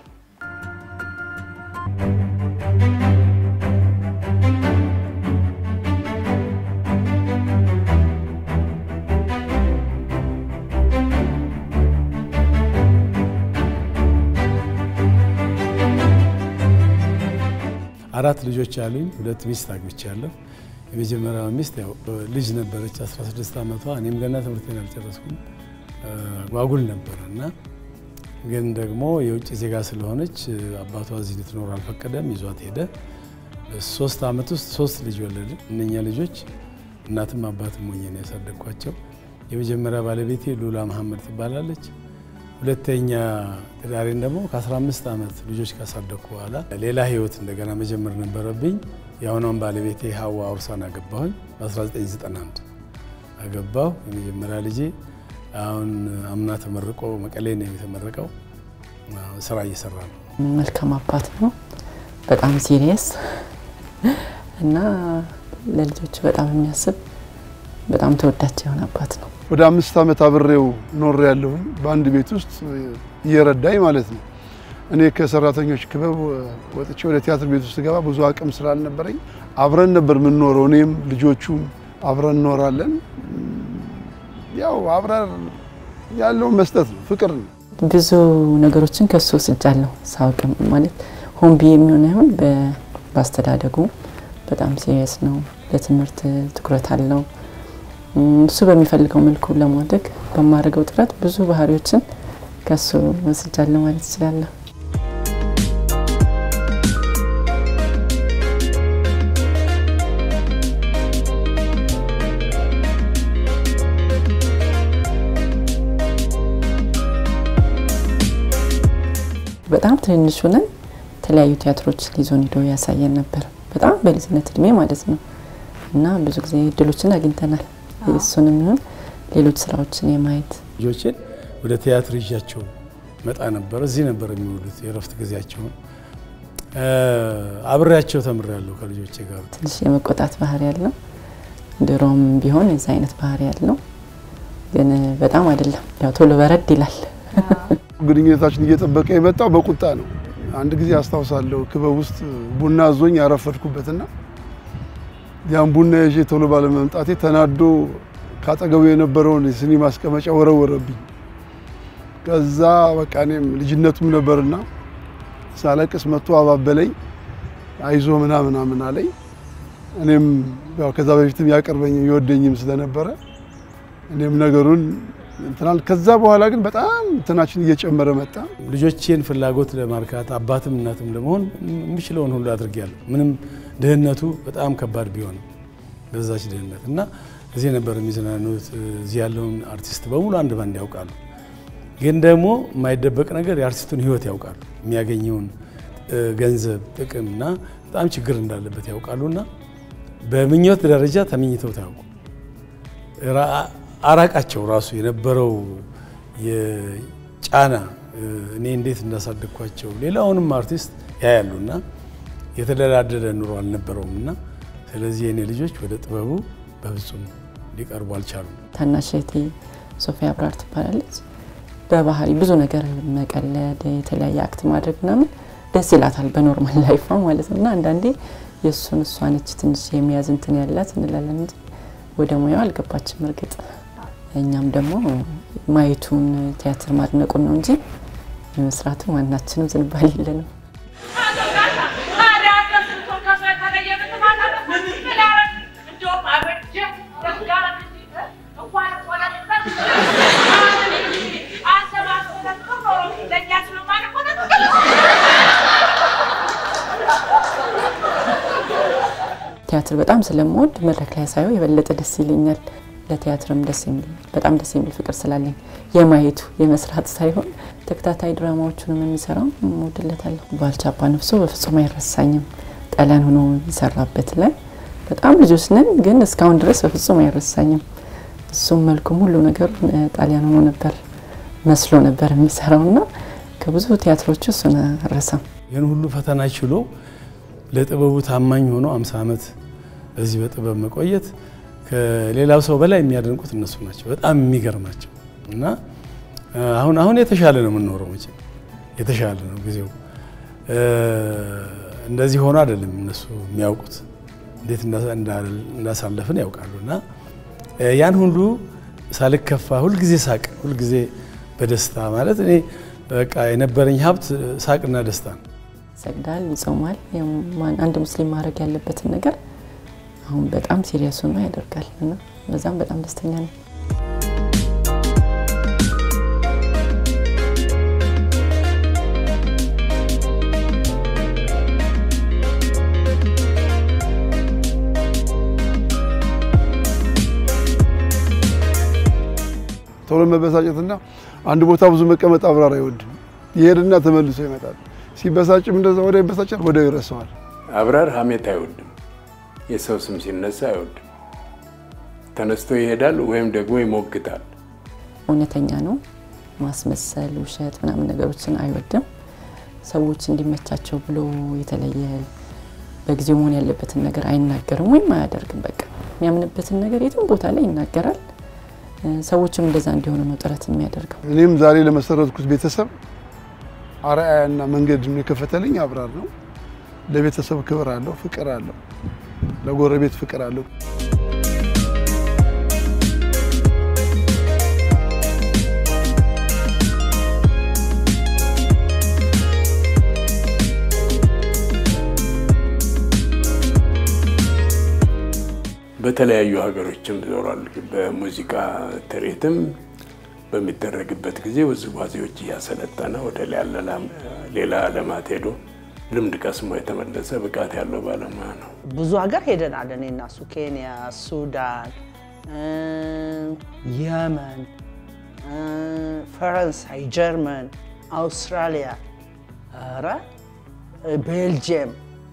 አራት ልጆች አሉኝ። ሁለት ሚስት አግብቻለሁ። የመጀመሪያዋ ሚስት ያው ልጅ ነበረች 16 ዓመቷ። እኔም ገና ትምህርቴን አልጨረስኩም። ጓጉል ነበረ እና ግን ደግሞ የውጭ ዜጋ ስለሆነች አባቷ እዚህ ልትኖር አልፈቀደም፣ ይዟት ሄደ። በሶስት ዓመት ውስጥ ሶስት ልጅ ወለድ። እነኛ ልጆች እናትም አባትም ሆኜ ነው ያሳደግኳቸው። የመጀመሪያ ባለቤቴ ሉላ መሐመድ ትባላለች። ሁለተኛ ትዳሬን ደግሞ ከ15 ዓመት ልጆች ካሳደግኩ በኋላ ሌላ ህይወት እንደገና መጀመር ነበረብኝ። የአሁኗን ባለቤቴ ሀዋ አውርሳን አገባሁኝ። በ1991 አገባሁ። የመጀመሪያ ልጄ አሁን አምና ተመርቆ መቀሌ ነው የተመረቀው። ስራ እየሰራ ነው። መልካም አባት ነው። በጣም ሲሪየስ እና ለልጆቹ በጣም የሚያስብ በጣም ተወዳጅ የሆነ አባት ነው። ወደ አምስት ዓመት አብሬው ኖር ያለሁኝ በአንድ ቤት ውስጥ እየረዳኝ ማለት ነው። እኔ ከሰራተኞች ክበብ ወጥቼ ወደ ቲያትር ቤት ውስጥ ገባ ብዙ አቅም ስላልነበረኝ አብረን ነበር የምንኖረው። እኔም ልጆቹም አብረን እንኖራለን። ያው አብረን ያለውን መስጠት ነው፣ ፍቅር ነው። ብዙ ነገሮችን ከሱ ወስጃለሁ። ሳውቅም ማለት ሆን ብዬ የሚሆን አይሆን በአስተዳደጉ በጣም ሲሪየስ ነው። ለትምህርት ትኩረት አለው። እሱ በሚፈልገው መልኩ ለማድረግ በማድረገው ጥረት ብዙ ባህሪዎችን ከሱ ወስጃለሁ ማለት እችላለሁ። በጣም ትንንሽ ሆነን የተለያዩ ቲያትሮች ሊዞን ሂዶ ያሳየን ነበር። በጣም በልጅነት እድሜ ማለት ነው እና ብዙ ጊዜ እድሎችን አግኝተናል። እሱንም ይሁን ሌሎች ስራዎችን የማየት ልጆችን ወደ ቲያትር ይዣቸው መጣ ነበር። እዚህ ነበር የሚውሉት የእረፍት ጊዜያቸውን። አብሬያቸው ተምሬያለሁ ከልጆቼ ጋር። ትንሽ የመቆጣት ባህሪ ያለው ድሮም ቢሆን የዛ አይነት ባህሪ ያለው ግን በጣም አይደለም። ያው ቶሎ በረድ ይላል። ግንኙነታችን እየጠበቀ የመጣው በቁጣ ነው። አንድ ጊዜ አስታውሳለሁ ክበብ ውስጥ ቡና አዞኝ ያረፈድኩበትና ያን ቡና ይዤ ቶሎ ባለመምጣቴ ተናዶ ካጠገቡ የነበረውን የስኒ ማስቀመጫ ወረወረብኝ። ከዛ በቃ እኔም ልጅነቱም ነበርና ሳለቅስ መጥቶ አባበለኝ። አይዞ ምናምን ምናምን አለኝ። እኔም ያው ከዛ በፊትም ያቀርበኝም ይወደኝም ስለነበረ እኔም ነገሩን እንትናል። ከዛ በኋላ ግን በጣም እንትናችን እየጨመረ መጣ። ልጆቼን ፍላጎት ለማርካት አባትም እናትም ለመሆን የምችለውን ሁሉ አድርጌያለሁ። ምንም ድህነቱ በጣም ከባድ ቢሆንም በዛች ድህነት እና እዚህ ነበር የሚዝናኑት። እዚህ ያለውን አርቲስት በሙሉ አንድ ባንድ ያውቃሉ። ግን ደግሞ የማይደበቅ ነገር የአርቲስቱን ሕይወት ያውቃሉ። የሚያገኘውን ገንዘብ ጥቅም እና በጣም ችግር እንዳለበት ያውቃሉና በምኞት ደረጃ ተመኝተው ታያውቁ አራቃቸው ራሱ የነበረው የጫና እኔ እንዴት እንዳሳደግኳቸው ሌላውንም አርቲስት ያያሉና የተደላደለ ኑሮ አልነበረውም እና ስለዚህ የእኔ ልጆች ወደ ጥበቡ በፍጹም ሊቀርቡ አልቻሉም። ታናሽ እህቴ ሶፊያ አብራር ትባላለች። በባህሪ ብዙ ነገር መቀለድ፣ የተለያየ አክት ማድረግ ምናምን ደስ ይላታል በኖርማል ላይፏ ማለት ነው እና አንዳንዴ የእሱን እሷ ነች ትንሽ የሚያዝ እንትን ያላት እንላለን እንጂ ወደ ሙያው አልገባችም። እርግጥ እኛም ደግሞ ማየቱን ቲያትር ማድነቁን ነው እንጂ የመስራቱ ማናችንም ዝንባሌ የለንም። ቲያትር በጣም ስለምወድ መድረክ ላይ ሳየው የበለጠ ደስ ይለኛል። ለቲያትርም ደስ የሚል በጣም ደስ የሚል ፍቅር ስላለኝ የማየቱ የመስራት ሳይሆን ተከታታይ ድራማዎቹንም የሚሰራው እወድለታለሁ። ባልቻ አባ ነፍሶ በፍጹም አይረሳኝም። ጠለን ሆኖ የሚሰራበት ላይ በጣም ልጆች ነን፣ ግን እስካሁን ድረስ በፍጹም አይረሳኝም። እሱም መልኩም ሁሉ ነገሩ ጣሊያን ሆኖ ነበር መስሎ ነበር የሚሰራው እና ከብዙ ቲያትሮች እሱን ረሳም። ይህን ሁሉ ፈተና ችሎ ለጥበቡ ታማኝ ሆኖ አምሳ ዓመት በዚህ በጥበብ መቆየት ከሌላው ሰው በላይ የሚያደንቁት እነሱ ናቸው። በጣም የሚገርማቸው እና አሁን አሁን የተሻለ ነው የምንኖረው መቼም የተሻለ ነው ጊዜው እንደዚህ ሆኖ አይደለም እነሱ የሚያውቁት እንዴት እንዳሳለፍን ያውቃሉ። እና ያን ሁሉ ሳልከፋ ሁልጊዜ ሳቅ፣ ሁልጊዜ በደስታ ማለት እኔ በቃ የነበረኝ ሀብት ሳቅና ደስታ ነው። ይሰግዳል፣ ይጾማል። አንድ ሙስሊም ማድረግ ያለበትን ነገር አሁን በጣም ሲሪየስ ሆኖ ያደርጋል እና በዛም በጣም ደስተኛ ነኝ። ቶሎ መበሳጨትና አንድ ቦታ ብዙ መቀመጥ አብራር አይወድም። ይሄድና ተመልሶ ይመጣል። ሲበሳጭም እንደዛ ወደ ይበሳጫል፣ ወደ ይረሳዋል። አብራር ሀሜት አይወድም። የሰው ስም ሲነሳ አይወድም። ተነስቶ ይሄዳል ወይም ደግሞ ይሞግታል። እውነተኛ ነው። ማስመሰል፣ ውሸት ምናምን ነገሮችን አይወድም። ሰዎች እንዲመቻቸው ብሎ የተለየ በጊዜው መሆን ያለበትን ነገር አይናገርም ወይም አያደርግም። በቃ የሚያምንበትን ነገር የትም ቦታ ላይ ይናገራል። ሰዎችም እንደዛ እንዲሆኑ ነው ጥረት የሚያደርገው። እኔም ዛሬ ለመሰረትኩት ቤተሰብ አርአያና መንገድ የከፈተልኝ አብራር ነው። ለቤተሰብ ክብር አለው፣ ፍቅር አለው፣ ለጎረቤት ፍቅር አለው። በተለያዩ ሀገሮችም ዞሯል። በሙዚቃ ትርኢትም በሚደረግበት ጊዜ ውዝዋዜዎች እያሰለጠነ ወደ ሌላ ዓለማት ሄዶ ልምድ ቀስሞ የተመለሰ ብቃት ያለው ባለሙያ ነው። ብዙ ሀገር ሄደናል። እኔ እና እሱ ኬንያ፣ ሱዳን፣ የመን፣ ፈረንሳይ፣ ጀርመን፣ አውስትራሊያ፣ ኧረ ቤልጅየም፣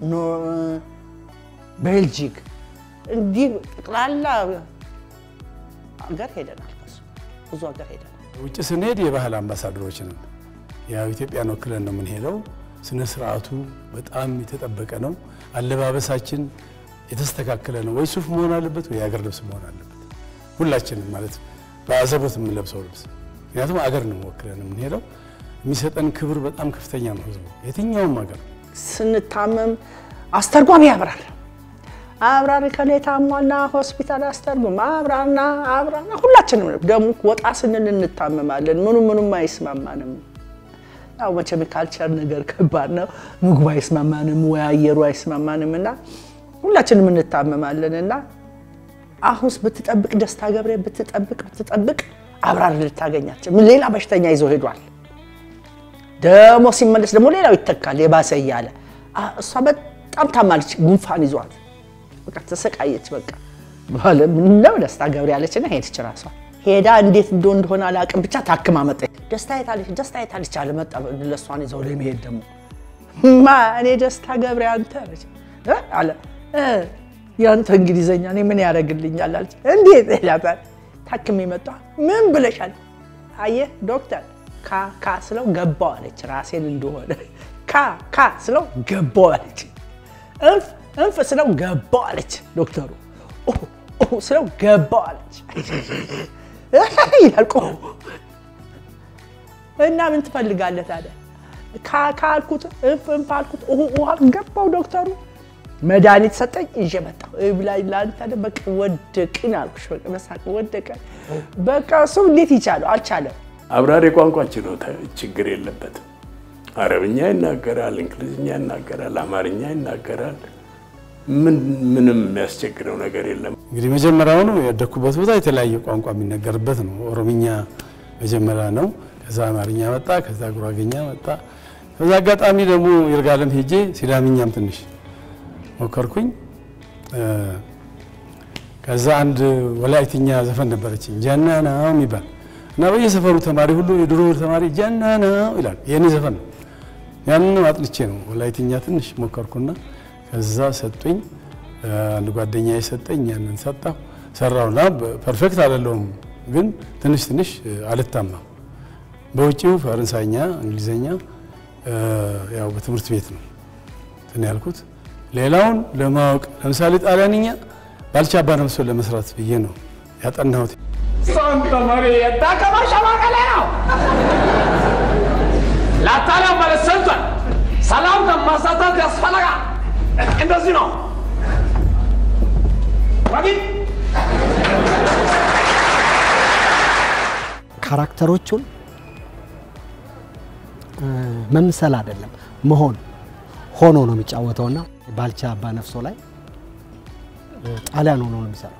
ቤልጂክ እንዲህ ጠቅላላ ሀገር ሄደናል። ከሱ ብዙ ሀገር ሄደናል። ውጭ ስንሄድ የባህል አምባሳደሮች ነን። ያው ኢትዮጵያን ወክለን ነው የምንሄደው። ስነ ስርዓቱ በጣም የተጠበቀ ነው። አለባበሳችን የተስተካከለ ነው። ወይ ሱፍ መሆን አለበት ወይ የሀገር ልብስ መሆን አለበት። ሁላችንም ማለት በአዘቦት የምንለብሰው ልብስ፣ ምክንያቱም አገር ነው ወክለን የምንሄደው። የሚሰጠን ክብር በጣም ከፍተኛ ነው። ህዝቡ የትኛውም ሀገር ስንታመም አስተርጓሚ ያብራል። አብራር ከኔ ታሟና ሆስፒታል አስተርጉም አብራና አብራና ሁላችንም ደግሞ ወጣ ስንል እንታመማለን። ምኑ ምኑም አይስማማንም። ያው መቼም ካልቸር ነገር ከባድ ነው። ምግቡ አይስማማንም ወይ አየሩ አይስማማንም እና ሁላችንም እንታመማለን እና አሁንስ ብትጠብቅ ደስታ ገብሬ ብትጠብቅ ብትጠብቅ አብራር ልታገኛቸው ሌላ በሽተኛ ይዞ ሄዷል። ደግሞ ሲመለስ ደግሞ ሌላው ይተካል የባሰ እያለ እሷ በጣም ታማለች፣ ጉንፋን ይዟት በቃ ተሰቃየች። በቃ ምነው ደስታ ገብሬ ያለችና ሄደች ራሷ ሄዳ እንዴት እንደ እንደሆነ አላውቅም፣ ብቻ ታክማ መጣች። ደስታ የታለች ደስታ የታለች አለ መጣ። ለእሷን ይዘው ለመሄድ ደግሞ ማ እኔ ደስታ ገብሬ አንተ አለች አለ ያንተ እንግሊዘኛ እኔ ምን ያደርግልኛል አለች። እንዴት ይላታል። ታክሜ መጣ። ምን ብለሻል? አየህ ዶክተር ካ ካ ስለው ገባው አለች። ራሴን እንደሆነ ካ ካ ስለው ገባው አለች። እንፍ እንፍ ስለው ገባው አለች። ዶክተሩ ስለው ገባው አለች ይላል። እና ምን ትፈልጋለህ ታዲያ? ካካ አልኩት፣ እንፍ እንፍ አልኩት፣ ውሃ ገባው ዶክተሩ። መድኃኒት ሰጠኝ፣ ይዤ መጣሁ። ብላይ ለአንተ በቃ ወደቅን አልኩሽ። በቃ በሳቅ ወደቀ። በቃ እሱ እንዴት ይቻለው? አልቻለም። አብራሪ ቋንቋ ችሎታ ችግር የለበትም። አረብኛ ይናገራል፣ እንግሊዝኛ ይናገራል፣ አማርኛ ይናገራል። ምንም የሚያስቸግረው ነገር የለም። እንግዲህ መጀመሪያውኑ ያደግኩበት ቦታ የተለያየ ቋንቋ የሚነገርበት ነው። ኦሮምኛ መጀመሪያ ነው። ከዛ አማርኛ መጣ፣ ከዛ ጉራጌኛ መጣ። ከዛ አጋጣሚ ደግሞ ይርጋለም ሄጄ ሲዳምኛም ትንሽ ሞከርኩኝ። ከዛ አንድ ወላይትኛ ዘፈን ነበረችኝ ጀናናው የሚባል እና በየሰፈሩ ተማሪ ሁሉ የድሮ ተማሪ ጀናናው ይላል። የኔ ዘፈን ነው። ያንን አጥንቼ ነው ወላይትኛ ትንሽ ሞከርኩና ከዛ ሰጡኝ። አንድ ጓደኛ የሰጠኝ ያንን ሰጣሁ ሰራውና ፐርፌክት አይደለሁም፣ ግን ትንሽ ትንሽ አልታማም። በውጭው ፈረንሳይኛ፣ እንግሊዘኛ ያው በትምህርት ቤት ነው እንትን ያልኩት። ሌላውን ለማወቅ ለምሳሌ ጣሊያንኛ ባልቻ አባ ነፍሶን ለመስራት ብዬ ነው ያጠናሁት። ሳንታ ማሪያ ዳከማ ሸማቀሌ ነው። ለአታሊያ ባለስልጣን ሰላምታ ማሳታት ያስፈልጋል። እንደዚህ ነው። ወዲህ ካራክተሮቹን መምሰል አይደለም መሆን ሆኖ ነው የሚጫወተውና ባልቻ አባ ነፍሶ ላይ ጣሊያን ሆኖ ነው የሚሰራው።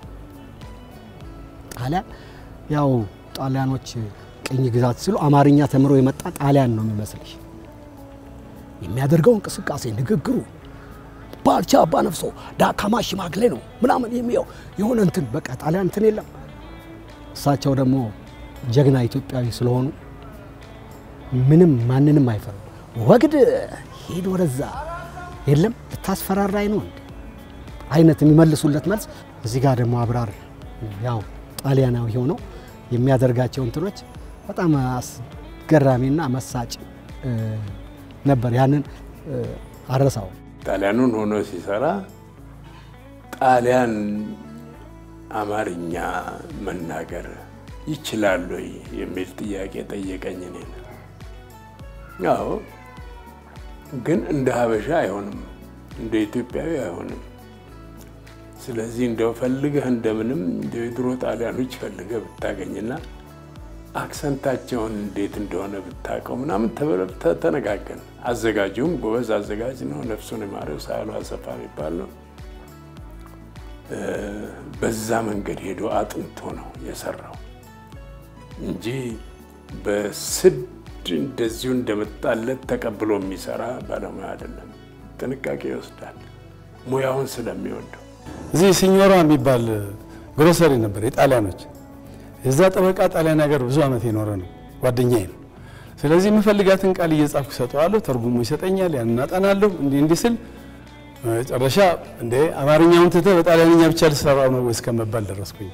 ጣሊያን ያው ጣሊያኖች ቅኝ ግዛት ሲሉ አማርኛ ተምሮ የመጣ ጣሊያን ነው የሚመስልሽ። የሚያደርገው እንቅስቃሴ፣ ንግግሩ ባልቻ አባ ነፍሶ ዳካማ ሽማግሌ ነው ምናምን የሚየው የሆነ እንትን በቃ ጣሊያን እንትን የለም። እሳቸው ደግሞ ጀግና ኢትዮጵያዊ ስለሆኑ ምንም ማንንም አይፈሩ። ወግድ ሂድ ወደዛ የለም ልታስፈራራኝ ነው እንዴ አይነት የሚመልሱለት መልስ። እዚህ ጋር ደግሞ አብራር ያው ጣሊያናዊ ሆነው የሚያደርጋቸው እንትኖች በጣም አስገራሚና መሳጭ ነበር። ያንን አረሳው። ጣሊያኑን ሆኖ ሲሰራ ጣሊያን አማርኛ መናገር ይችላሉ የሚል ጥያቄ ጠየቀኝ። እኔ አዎ፣ ግን እንደ ሀበሻ አይሆንም፣ እንደ ኢትዮጵያዊ አይሆንም። ስለዚህ እንደው ፈልገህ እንደምንም እንደ የድሮ ጣሊያኖች ፈልገህ ብታገኝና አክሰንታቸውን እንዴት እንደሆነ ብታውቀው ምናምን ተነጋገን። አዘጋጁም ጎበዝ አዘጋጅ ነው፣ ነፍሱን የማረው ሳህሉ አሰፋ የሚባል ነው። በዛ መንገድ ሄዶ አጥንቶ ነው የሰራው እንጂ በስድ እንደዚሁ እንደመጣለት ተቀብሎ የሚሰራ ባለሙያ አይደለም። ጥንቃቄ ይወስዳል ሙያውን ስለሚወደው። እዚህ ሲኞራ የሚባል ግሮሰሪ ነበር የጣሊያኖች። የዛ ጠበቃ ጣሊያን ሀገር ብዙ ዓመት የኖረ ነው፣ ጓደኛዬ ነው። ስለዚህ የምፈልጋትን ቃል እየጻፍኩ ሰጠዋለሁ፣ ተርጉሞ ይሰጠኛል፣ ያን እናጠናለሁ። እንዲህ እንዲህ ስል መጨረሻ እንደ አማርኛውን ትተህ በጣሊያንኛ ብቻ ልሰራው ነው እስከመባል ደረስኩኝ።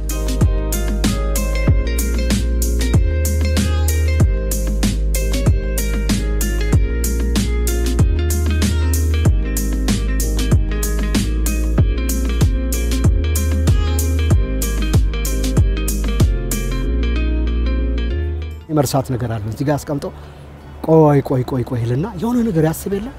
የመርሳት ነገር አለ። እዚህ ጋር አስቀምጠው ቆይ ቆይ ቆይ ቆይ ልና የሆነ ነገር ያስብ የለ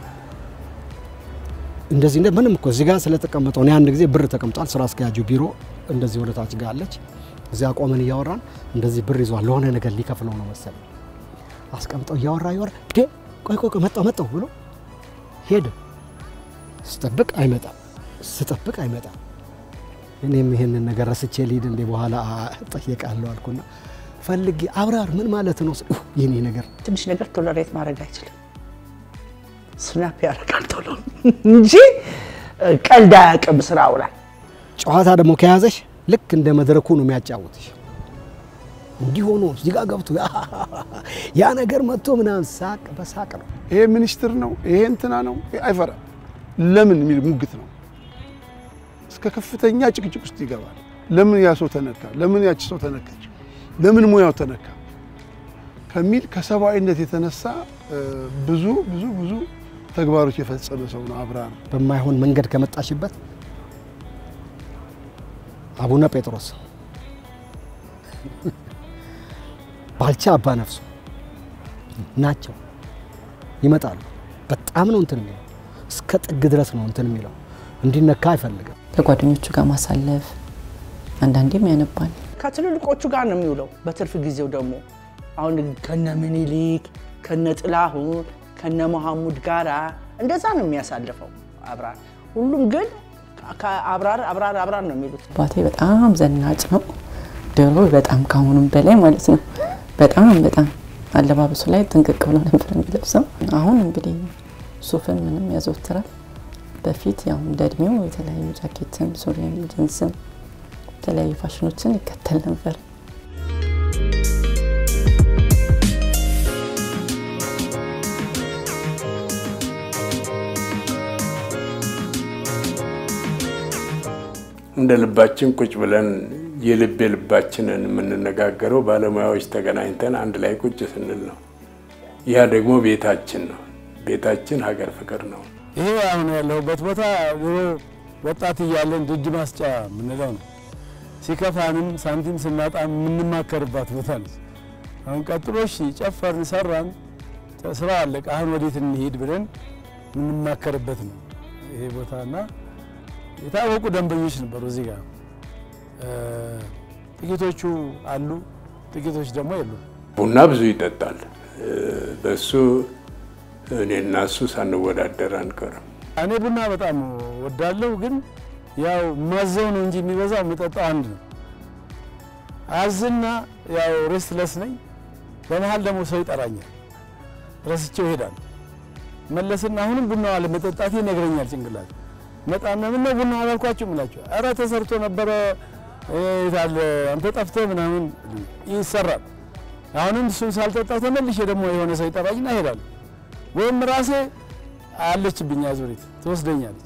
እንደዚህ እንደ ምንም እኮ እዚህ ጋር ስለተቀመጠው እኔ አንድ ጊዜ ብር ተቀምጧል። ስራ አስኪያጁ ቢሮ እንደዚህ ወደ ታች ጋር አለች። እዚያ ቆመን እያወራን እንደዚህ ብር ይዟል ለሆነ ነገር ሊከፍለው ነው መሰለኝ። አስቀምጠው እያወራ እያወራ ዴ ቆይ ቆይ ቆይ መጣው መጣው ብሎ ሄደ። ስጠብቅ አይመጣም፣ ስጠብቅ አይመጣም። እኔም ይሄንን ነገር ረስቼ ልሂድ እንዴ በኋላ ጠየቃለሁ አልኩና ፈልጌ አብራር ምን ማለት ነው የኔ ነገር ትንሽ ነገር ቶለሬት ማድረግ አይችልም። ስናፕ ያደርጋል ቶሎ እንጂ ቀልድ አያውቅም ስራው ላይ። ጨዋታ ደግሞ ከያዘሽ ልክ እንደ መድረኩ ነው የሚያጫውትሽ። እንዲህ ሆኖ እዚህ ጋር ገብቶ ያ ነገር መጥቶ ምናምን ሳቅ በሳቅ ነው። ይሄ ሚኒስትር ነው፣ ይሄ እንትና ነው፣ አይፈራም። ለምን የሚል ሙግት ነው። እስከ ከፍተኛ ጭቅጭቅ ውስጥ ይገባል። ለምን ያ ሰው ተነካ? ለምን ያቺ ሰው ተነካች? ለምን ሙያው ተነካ? ከሚል ከሰብአዊነት የተነሳ ብዙ ብዙ ብዙ ተግባሮች የፈጸመ ሰው ነው አብርሃም። በማይሆን መንገድ ከመጣሽበት አቡነ ጴጥሮስ ባልቻ አባ ነፍሶ ናቸው ይመጣሉ። በጣም ነው እንትን የሚለው እስከ ጥግ ድረስ ነው እንትን የሚለው እንዲነካ አይፈልግም። ከጓደኞቹ ጋር ማሳለፍ አንዳንዴም ያነባል። ከትልልቆቹ ጋር ነው የሚውለው። በትርፍ ጊዜው ደግሞ አሁን ከነ ምኒልክ ከነ ጥላሁን ከነ መሐሙድ ጋራ እንደዛ ነው የሚያሳልፈው አብራር። ሁሉም ግን አብራር አብራር አብራር ነው የሚሉት። አባቴ በጣም ዘናጭ ነው። ድሮ በጣም ከአሁኑም በላይ ማለት ነው። በጣም በጣም አለባበሱ ላይ ጥንቅቅ ብሎ ነበር የሚለብሰው። አሁን እንግዲህ ሱፍን ምንም ያዘወትራል። በፊት ያው እንደ እድሜው የተለያዩ ጃኬትን፣ ሱሪን፣ ጅንስን የተለያዩ ፋሽኖችን ይከተል ነበር። እንደ ልባችን ቁጭ ብለን የልብ የልባችንን የምንነጋገረው ባለሙያዎች ተገናኝተን አንድ ላይ ቁጭ ስንል ነው። ያ ደግሞ ቤታችን ነው። ቤታችን ሀገር ፍቅር ነው። ይሄ አሁን ያለሁበት ቦታ ድሮ ወጣት እያለን ድጅ ማስጫ የምንለው ነው። ሲከፋንም ሳንቲም ስናጣ የምንማከርባት ቦታ ነች። አሁን ቀጥሎሽ ጨፈርን፣ ሰራን፣ ስራ አለቀ፣ አሁን ወዴት እንሂድ ብለን የምንማከርበት ነው ይሄ ቦታ እና የታወቁ ደንበኞች ነበሩ እዚህ ጋር ጥቂቶቹ አሉ፣ ጥቂቶች ደግሞ የሉ። ቡና ብዙ ይጠጣል። በሱ እኔና እሱ ሳንወዳደር አንቀርም። እኔ ቡና በጣም ወዳለሁ፣ ግን ያው ማዘው ነው እንጂ የሚበዛው የምጠጣው አንድ ነው። አዝና ያው ሬስትለስ ነኝ። በመሀል ደግሞ ሰው ይጠራኛል፣ ረስቼው ይሄዳል። መለስና አሁንም ቡናው አለ መጠጣቴ ይነግረኛል ጭንቅላት መጣና ምነው ቡና አላልኳችሁ ምላችሁ፣ ኧረ ተሰርቶ ነበረ የታለ አንተ ጠፍተህ ምናምን ይሰራል። አሁንም እሱን ሳልጠጣ ተመልሼ ደግሞ የሆነ ሰው ይጠራኝና እሄዳለሁ። ወይም ራሴ አለችብኝ አዙሪት ትወስደኛለች።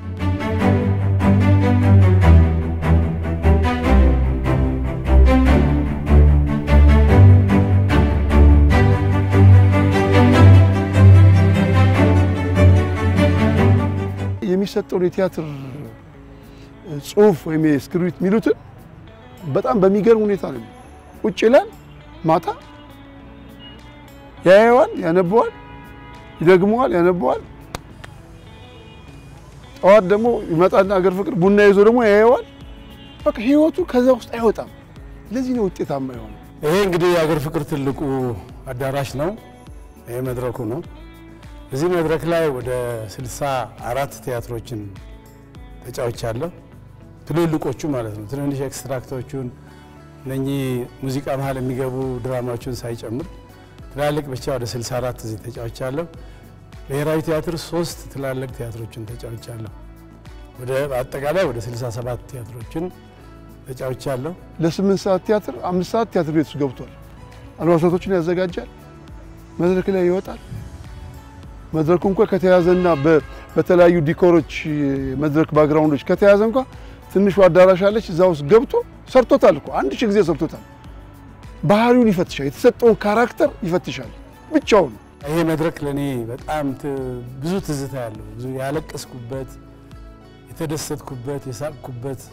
የሚሰጠውን የቲያትር ጽሁፍ ወይም የስክሪፕት የሚሉትን በጣም በሚገርም ሁኔታ ነው። ቁጭ ይላል፣ ማታ ያየዋል፣ ያነበዋል፣ ይደግመዋል፣ ያነበዋል። ጠዋት ደግሞ ይመጣና አገር ፍቅር ቡና ይዞ ደግሞ ያየዋል። በቃ ህይወቱ ከዛ ውስጥ አይወጣም። ለዚህ ነው ውጤታማ የሆነ። ይሄ እንግዲህ የአገር ፍቅር ትልቁ አዳራሽ ነው። ይሄ መድረኩ ነው። እዚህ መድረክ ላይ ወደ ስልሳ አራት ቲያትሮችን ተጫውቻለሁ። ትልልቆቹ ማለት ነው። ትንንሽ ኤክስትራክቶቹን እነኚህ ሙዚቃ መሀል የሚገቡ ድራማዎችን ሳይጨምር ትላልቅ ብቻ ወደ 64 እዚህ ተጫውቻለሁ። ብሔራዊ ቲያትር ሶስት ትላልቅ ቲያትሮችን ተጫውቻለሁ። ወደ አጠቃላይ ወደ 67 ቲያትሮችን ተጫውቻለሁ። ለስምንት ሰዓት ቲያትር አምስት ሰዓት ቲያትር ቤት ውስጥ ገብቷል። አልባሳቶችን ያዘጋጃል፣ መድረክ ላይ ይወጣል። መድረኩ እንኳ ከተያዘና በተለያዩ ዲኮሮች መድረክ ባክግራውንዶች ከተያዘ እንኳ ትንሹ አዳራሽ አለች። እዛ ውስጥ ገብቶ ሰርቶታል እኮ አንድ ሺህ ጊዜ ሰርቶታል። ባህሪውን ይፈትሻል፣ የተሰጠውን ካራክተር ይፈትሻል ብቻውን። ይሄ መድረክ ለእኔ በጣም ብዙ ትዝታ ያለው ብዙ ያለቀስኩበት፣ የተደሰትኩበት፣ የሳቅኩበት፣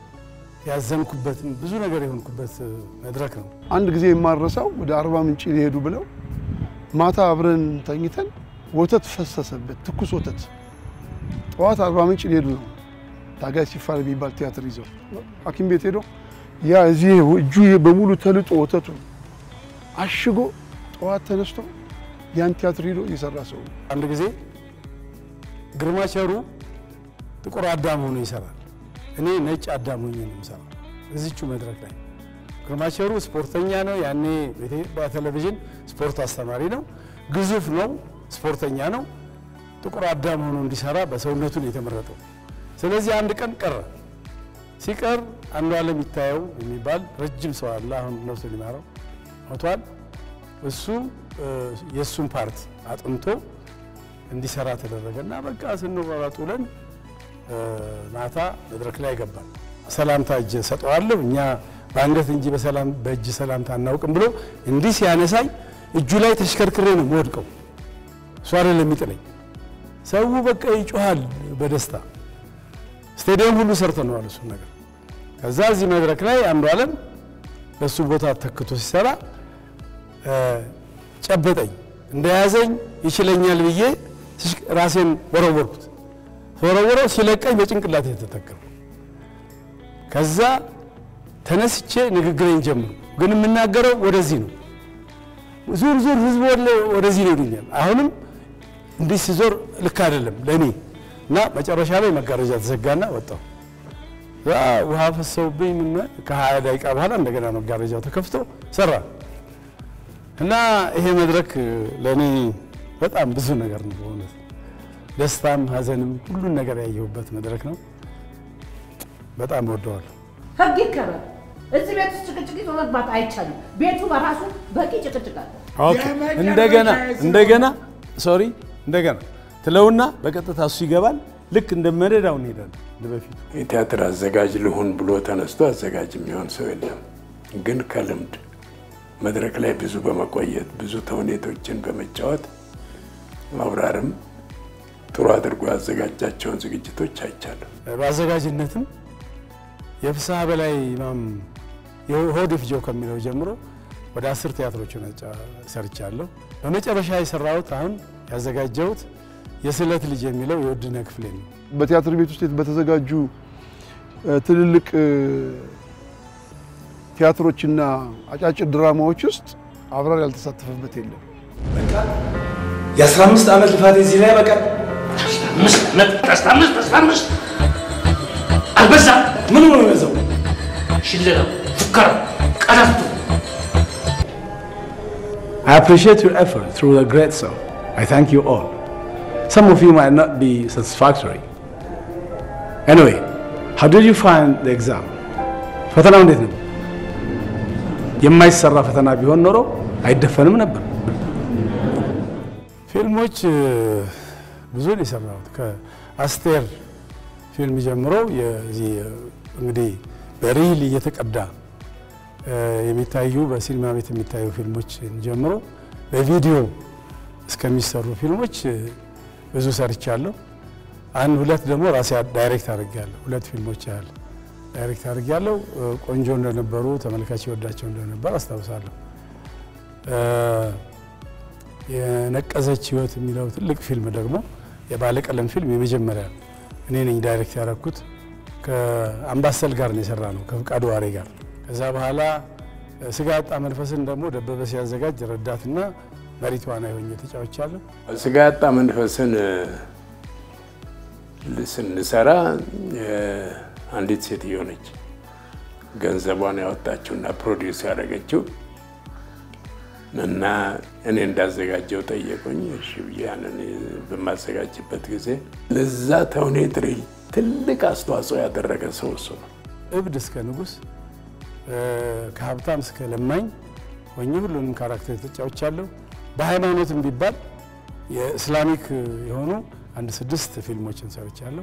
ያዘንኩበትን ብዙ ነገር የሆንኩበት መድረክ ነው። አንድ ጊዜ የማረሳው ወደ አርባ ምንጭ ሊሄዱ ብለው ማታ አብረን ተኝተን ወተት ፈሰሰበት፣ ትኩስ ወተት። ጠዋት አርባ ምንጭ ሊሄዱ ነው። ታጋይ ሲፋር የሚባል ቲያትር ይዘው ሐኪም ቤት ሄዶ ያ እዚህ እጁ በሙሉ ተልጦ ወተቱ አሽጎ ጠዋት ተነስቶ ያን ቲያትር ሄዶ እየሰራ ሰው ነው። አንድ ጊዜ ግርማ ቸሩ ጥቁር አዳም ሆኖ ይሰራል። እኔ ነጭ አዳም ሆኜ ነው የምሰራው እዚቹ መድረክ ላይ። ግርማ ቸሩ ስፖርተኛ ነው። ያኔ በኢትዮጵያ ቴሌቪዥን ስፖርት አስተማሪ ነው። ግዙፍ ነው። ስፖርተኛ ነው። ጥቁር አዳም ሆኖ እንዲሰራ በሰውነቱ ነው የተመረጠው። ስለዚህ አንድ ቀን ቀረ። ሲቀር አንዱ ዓለም ይታየው የሚባል ረጅም ሰው አለ። አሁን ነፍሱ ሊማረው ሞቷል። እሱ የእሱን ፓርት አጥንቶ እንዲሰራ ተደረገ እና በቃ ስንሯሯጥ ውለን ማታ መድረክ ላይ ገባል። ሰላምታ እጅ ሰጠዋለሁ እኛ በአንገት እንጂ በሰላም በእጅ ሰላምታ አናውቅም ብሎ እንዲህ ሲያነሳኝ እጁ ላይ ተሽከርክሬ ነው የምወድቀው። እሱ አይደለም የሚጥለኝ። ሰው በቃ ይጮሃል በደስታ ስቴዲየም ሁሉ ሰርተነዋል እሱን ነገር። ከዛ እዚህ መድረክ ላይ አንዱ ዓለም በሱ ቦታ ተክቶ ሲሰራ ጨበጠኝ። እንደያዘኝ ይችለኛል ብዬ ራሴን ወረወርኩት። ወረወረው ሲለቀኝ በጭንቅላት የተተከሉ ከዛ ተነስቼ ንግግሬን ጀምሩ። ግን የምናገረው ወደዚህ ነው። ዙር ዙር ህዝብ ወደዚህ ነው ይሉኛል። አሁንም እንዲህ ሲዞር ልክ አይደለም ለእኔ እና መጨረሻ ላይ መጋረጃ ተዘጋና ወጣሁ። ያ ውሃ ፈሰውብኝ ምን ከሀያ ደቂቃ በኋላ እንደገና መጋረጃው ተከፍቶ ሰራ እና ይሄ መድረክ ለእኔ በጣም ብዙ ነገር ነው በእውነት ደስታም ሀዘንም ሁሉን ነገር ያየሁበት መድረክ ነው። በጣም ወደዋለሁ። ህግ ይከበር። እዚህ ቤት ውስጥ ጭቅጭቅ ይዞ መግባት አይቻልም። ቤቱ በራሱ በቂ ጭቅጭቅ አለ። ኦኬ እንደገና እንደገና ሶሪ እንደገና ትለውና በቀጥታ እሱ ይገባል። ልክ እንደ መደዳው እንሄዳለን እንደ በፊቱ። የቲያትር አዘጋጅ ልሁን ብሎ ተነስቶ አዘጋጅ የሚሆን ሰው የለም። ግን ከልምድ መድረክ ላይ ብዙ በመቆየት ብዙ ተውኔቶችን በመጫወት አብራርም ጥሩ አድርጎ ያዘጋጃቸውን ዝግጅቶች አይቻለሁ። በአዘጋጅነትም የፍስሐ በላይ ኢማም የሆድ ፍጆ ከሚለው ጀምሮ ወደ አስር ቲያትሮችን ሰርቻለሁ። በመጨረሻ የሰራሁት አሁን ያዘጋጀሁት የስዕለት ልጅ የሚለው የውድነህ ክፍሌ ነው። በቲያትር ቤት ውስጥ በተዘጋጁ ትልልቅ ቲያትሮችና አጫጭር ድራማዎች ውስጥ አብራር ያልተሳተፈበት የለም። የአስራ አምስት ዓመት ልፋት እዚህ ላይ በቃ አምስት ዓመት አስራ አምስት አስራ አምስት አልበዛም? ምኑ ነው የበዛው? ሽለላው፣ ፉከራው፣ ቀረርቶ I appreciate your effort through the great song. I thank you all. Some of you might not be satisfactory. Anyway, how did you find the exam? ፈተናው እንዴት ነው? የማይሰራ ፈተና ቢሆን ኖሮ አይደፈንም ነበር። ፊልሞች ብዙ ነው የሰራሁት። ከአስቴር ፊልም ጀምሮ የዚህ እንግዲህ በሪል እየተቀዳ የሚታዩ በሲኒማ ቤት የሚታዩ ፊልሞች ጀምሮ በቪዲዮ እስከሚሰሩ ፊልሞች ብዙ ሰርቻለሁ። አንድ ሁለት ደግሞ ራሴ ዳይሬክት አድርጌያለሁ። ሁለት ፊልሞች ያህል ዳይሬክት አድርጌያለሁ። ቆንጆ እንደነበሩ ተመልካች ይወዳቸው እንደነበር አስታውሳለሁ። የነቀዘች ህይወት የሚለው ትልቅ ፊልም ደግሞ የባለቀለም ፊልም የመጀመሪያ እኔ ነኝ ዳይሬክት ያደረኩት። ከአምባሰል ጋር ነው የሰራ ነው ከፍቃዱ ዋሬ ጋር። ከዛ በኋላ ስጋ ያጣ መንፈስን ደግሞ ደበበ ሲያዘጋጅ ረዳትና መሪ ተዋናይ ሆኜ ተጫውቻለሁ። ስጋ ያጣ መንፈስን ስንሰራ አንዲት ሴትዮ ነች ገንዘቧን ያወጣችውና ፕሮዲውስ ያደረገችው እና እኔ እንዳዘጋጀው ጠየቁኝ። እሺ ብዬ ያንን በማዘጋጅበት ጊዜ ለዛ ተውኔት ትልቅ አስተዋጽኦ ያደረገ ሰው እሱ ነው። እብድ እስከ ንጉሥ፣ ከሀብታም እስከ ለማኝ ሆኜ ሁሉንም ካራክተር ተጫውቻለሁ። በሃይማኖትም ቢባል የእስላሚክ የሆኑ አንድ ስድስት ፊልሞችን ሰርቻለሁ።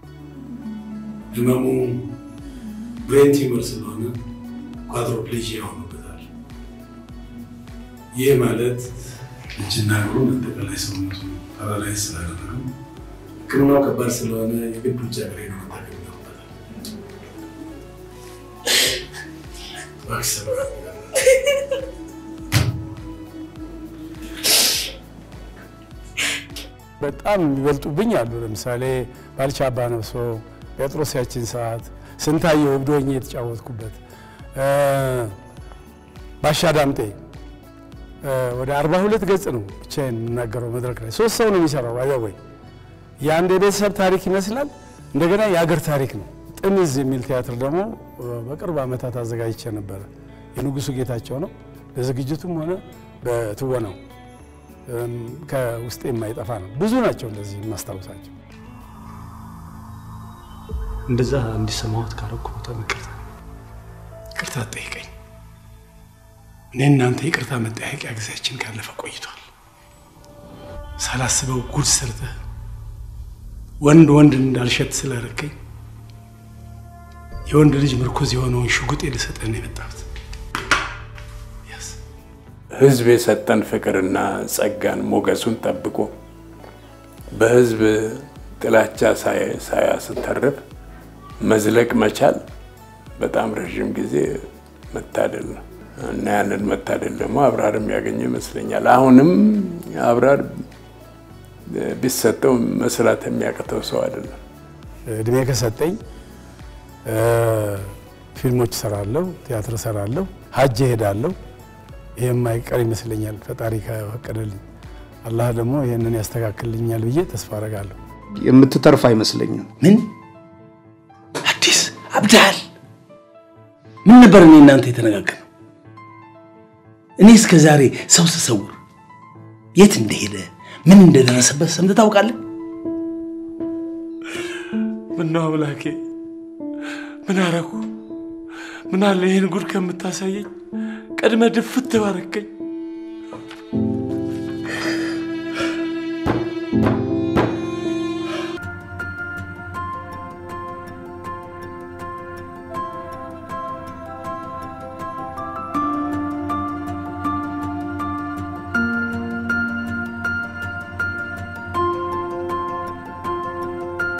ህመሙ ብሬን ቲዩመር ስለሆነ ኳድሮፕሌጂያ ሆኖበታል። ይህ ማለት እጅና እግሩን አጠቃላይ ሰውነቱ ፓራላይዝ ስላደረገው ሕክምናው ከባድ ስለሆነ የግድ ውጭ ሀገር ሄዶ መታከም ይኖርበታል። እባክህ ሰብራ በጣም የሚበልጡብኝ አሉ። ለምሳሌ ባልቻ አባ ነፍሶ፣ ጴጥሮስ ያችን ሰዓት፣ ስንታየው እብድ ሆኜ የተጫወትኩበት፣ ባሻ ዳምጤ ወደ አርባ ሁለት ገጽ ነው ብቻዬን የምናገረው መድረክ ላይ ሶስት ሰው ነው የሚሰራው። አይወይ የአንድ የቤተሰብ ታሪክ ይመስላል፣ እንደገና የአገር ታሪክ ነው። ጥምዝ የሚል ቲያትር ደግሞ በቅርብ ዓመታት አዘጋጅቼ ነበረ። የንጉሱ ጌታቸው ነው። በዝግጅቱም ሆነ በትወናው ከውስጤ የማይጠፋ ነው። ብዙ ናቸው እንደዚህ የማስታውሳቸው። እንደዛ እንዲሰማሁት ካረኩ በጣም ይቅርታ ይቅርታ ጠይቀኝ። እኔ እናንተ ይቅርታ መጠያቂያ ጊዜያችን ካለፈ ቆይቷል። ሳላስበው ጉድ ሰርተህ ወንድ ወንድ እንዳልሸት ስላረከኝ የወንድ ልጅ ምርኩዝ የሆነውን ሽጉጤ ልሰጠህ ነው የመጣሁት። ህዝብ የሰጠን ፍቅርና ጸጋን ሞገሱን ጠብቆ በህዝብ ጥላቻ ሳያስተርፍ መዝለቅ መቻል በጣም ረዥም ጊዜ መታደል ነው እና ያንን መታደል ደግሞ አብራር የሚያገኘ ይመስለኛል። አሁንም አብራር ቢሰጠው መስራት የሚያቅተው ሰው አይደለም። እድሜ ከሰጠኝ ፊልሞች እሰራለሁ፣ ቲያትር እሰራለሁ፣ ሀጅ እሄዳለሁ። ይህ የማይቀር ይመስለኛል ፈጣሪ ከፈቀደልኝ። አላህ ደግሞ ይህንን ያስተካክልኛል ብዬ ተስፋ አደርጋለሁ። የምትተርፍ አይመስለኝም። ምን አዲስ አብዳል? ምን ነበር እኔ እናንተ የተነጋገርነው? እኔ እስከ ዛሬ ሰው ስሰውር የት እንደሄደ ምን እንደደረሰበት ሰምተህ ታውቃለህ? ምነው አምላኬ፣ ምን አረኩ? ምን አለ ይህን ጉድ ከምታሳየኝ ቀድመ ድፍት ባረከኝ።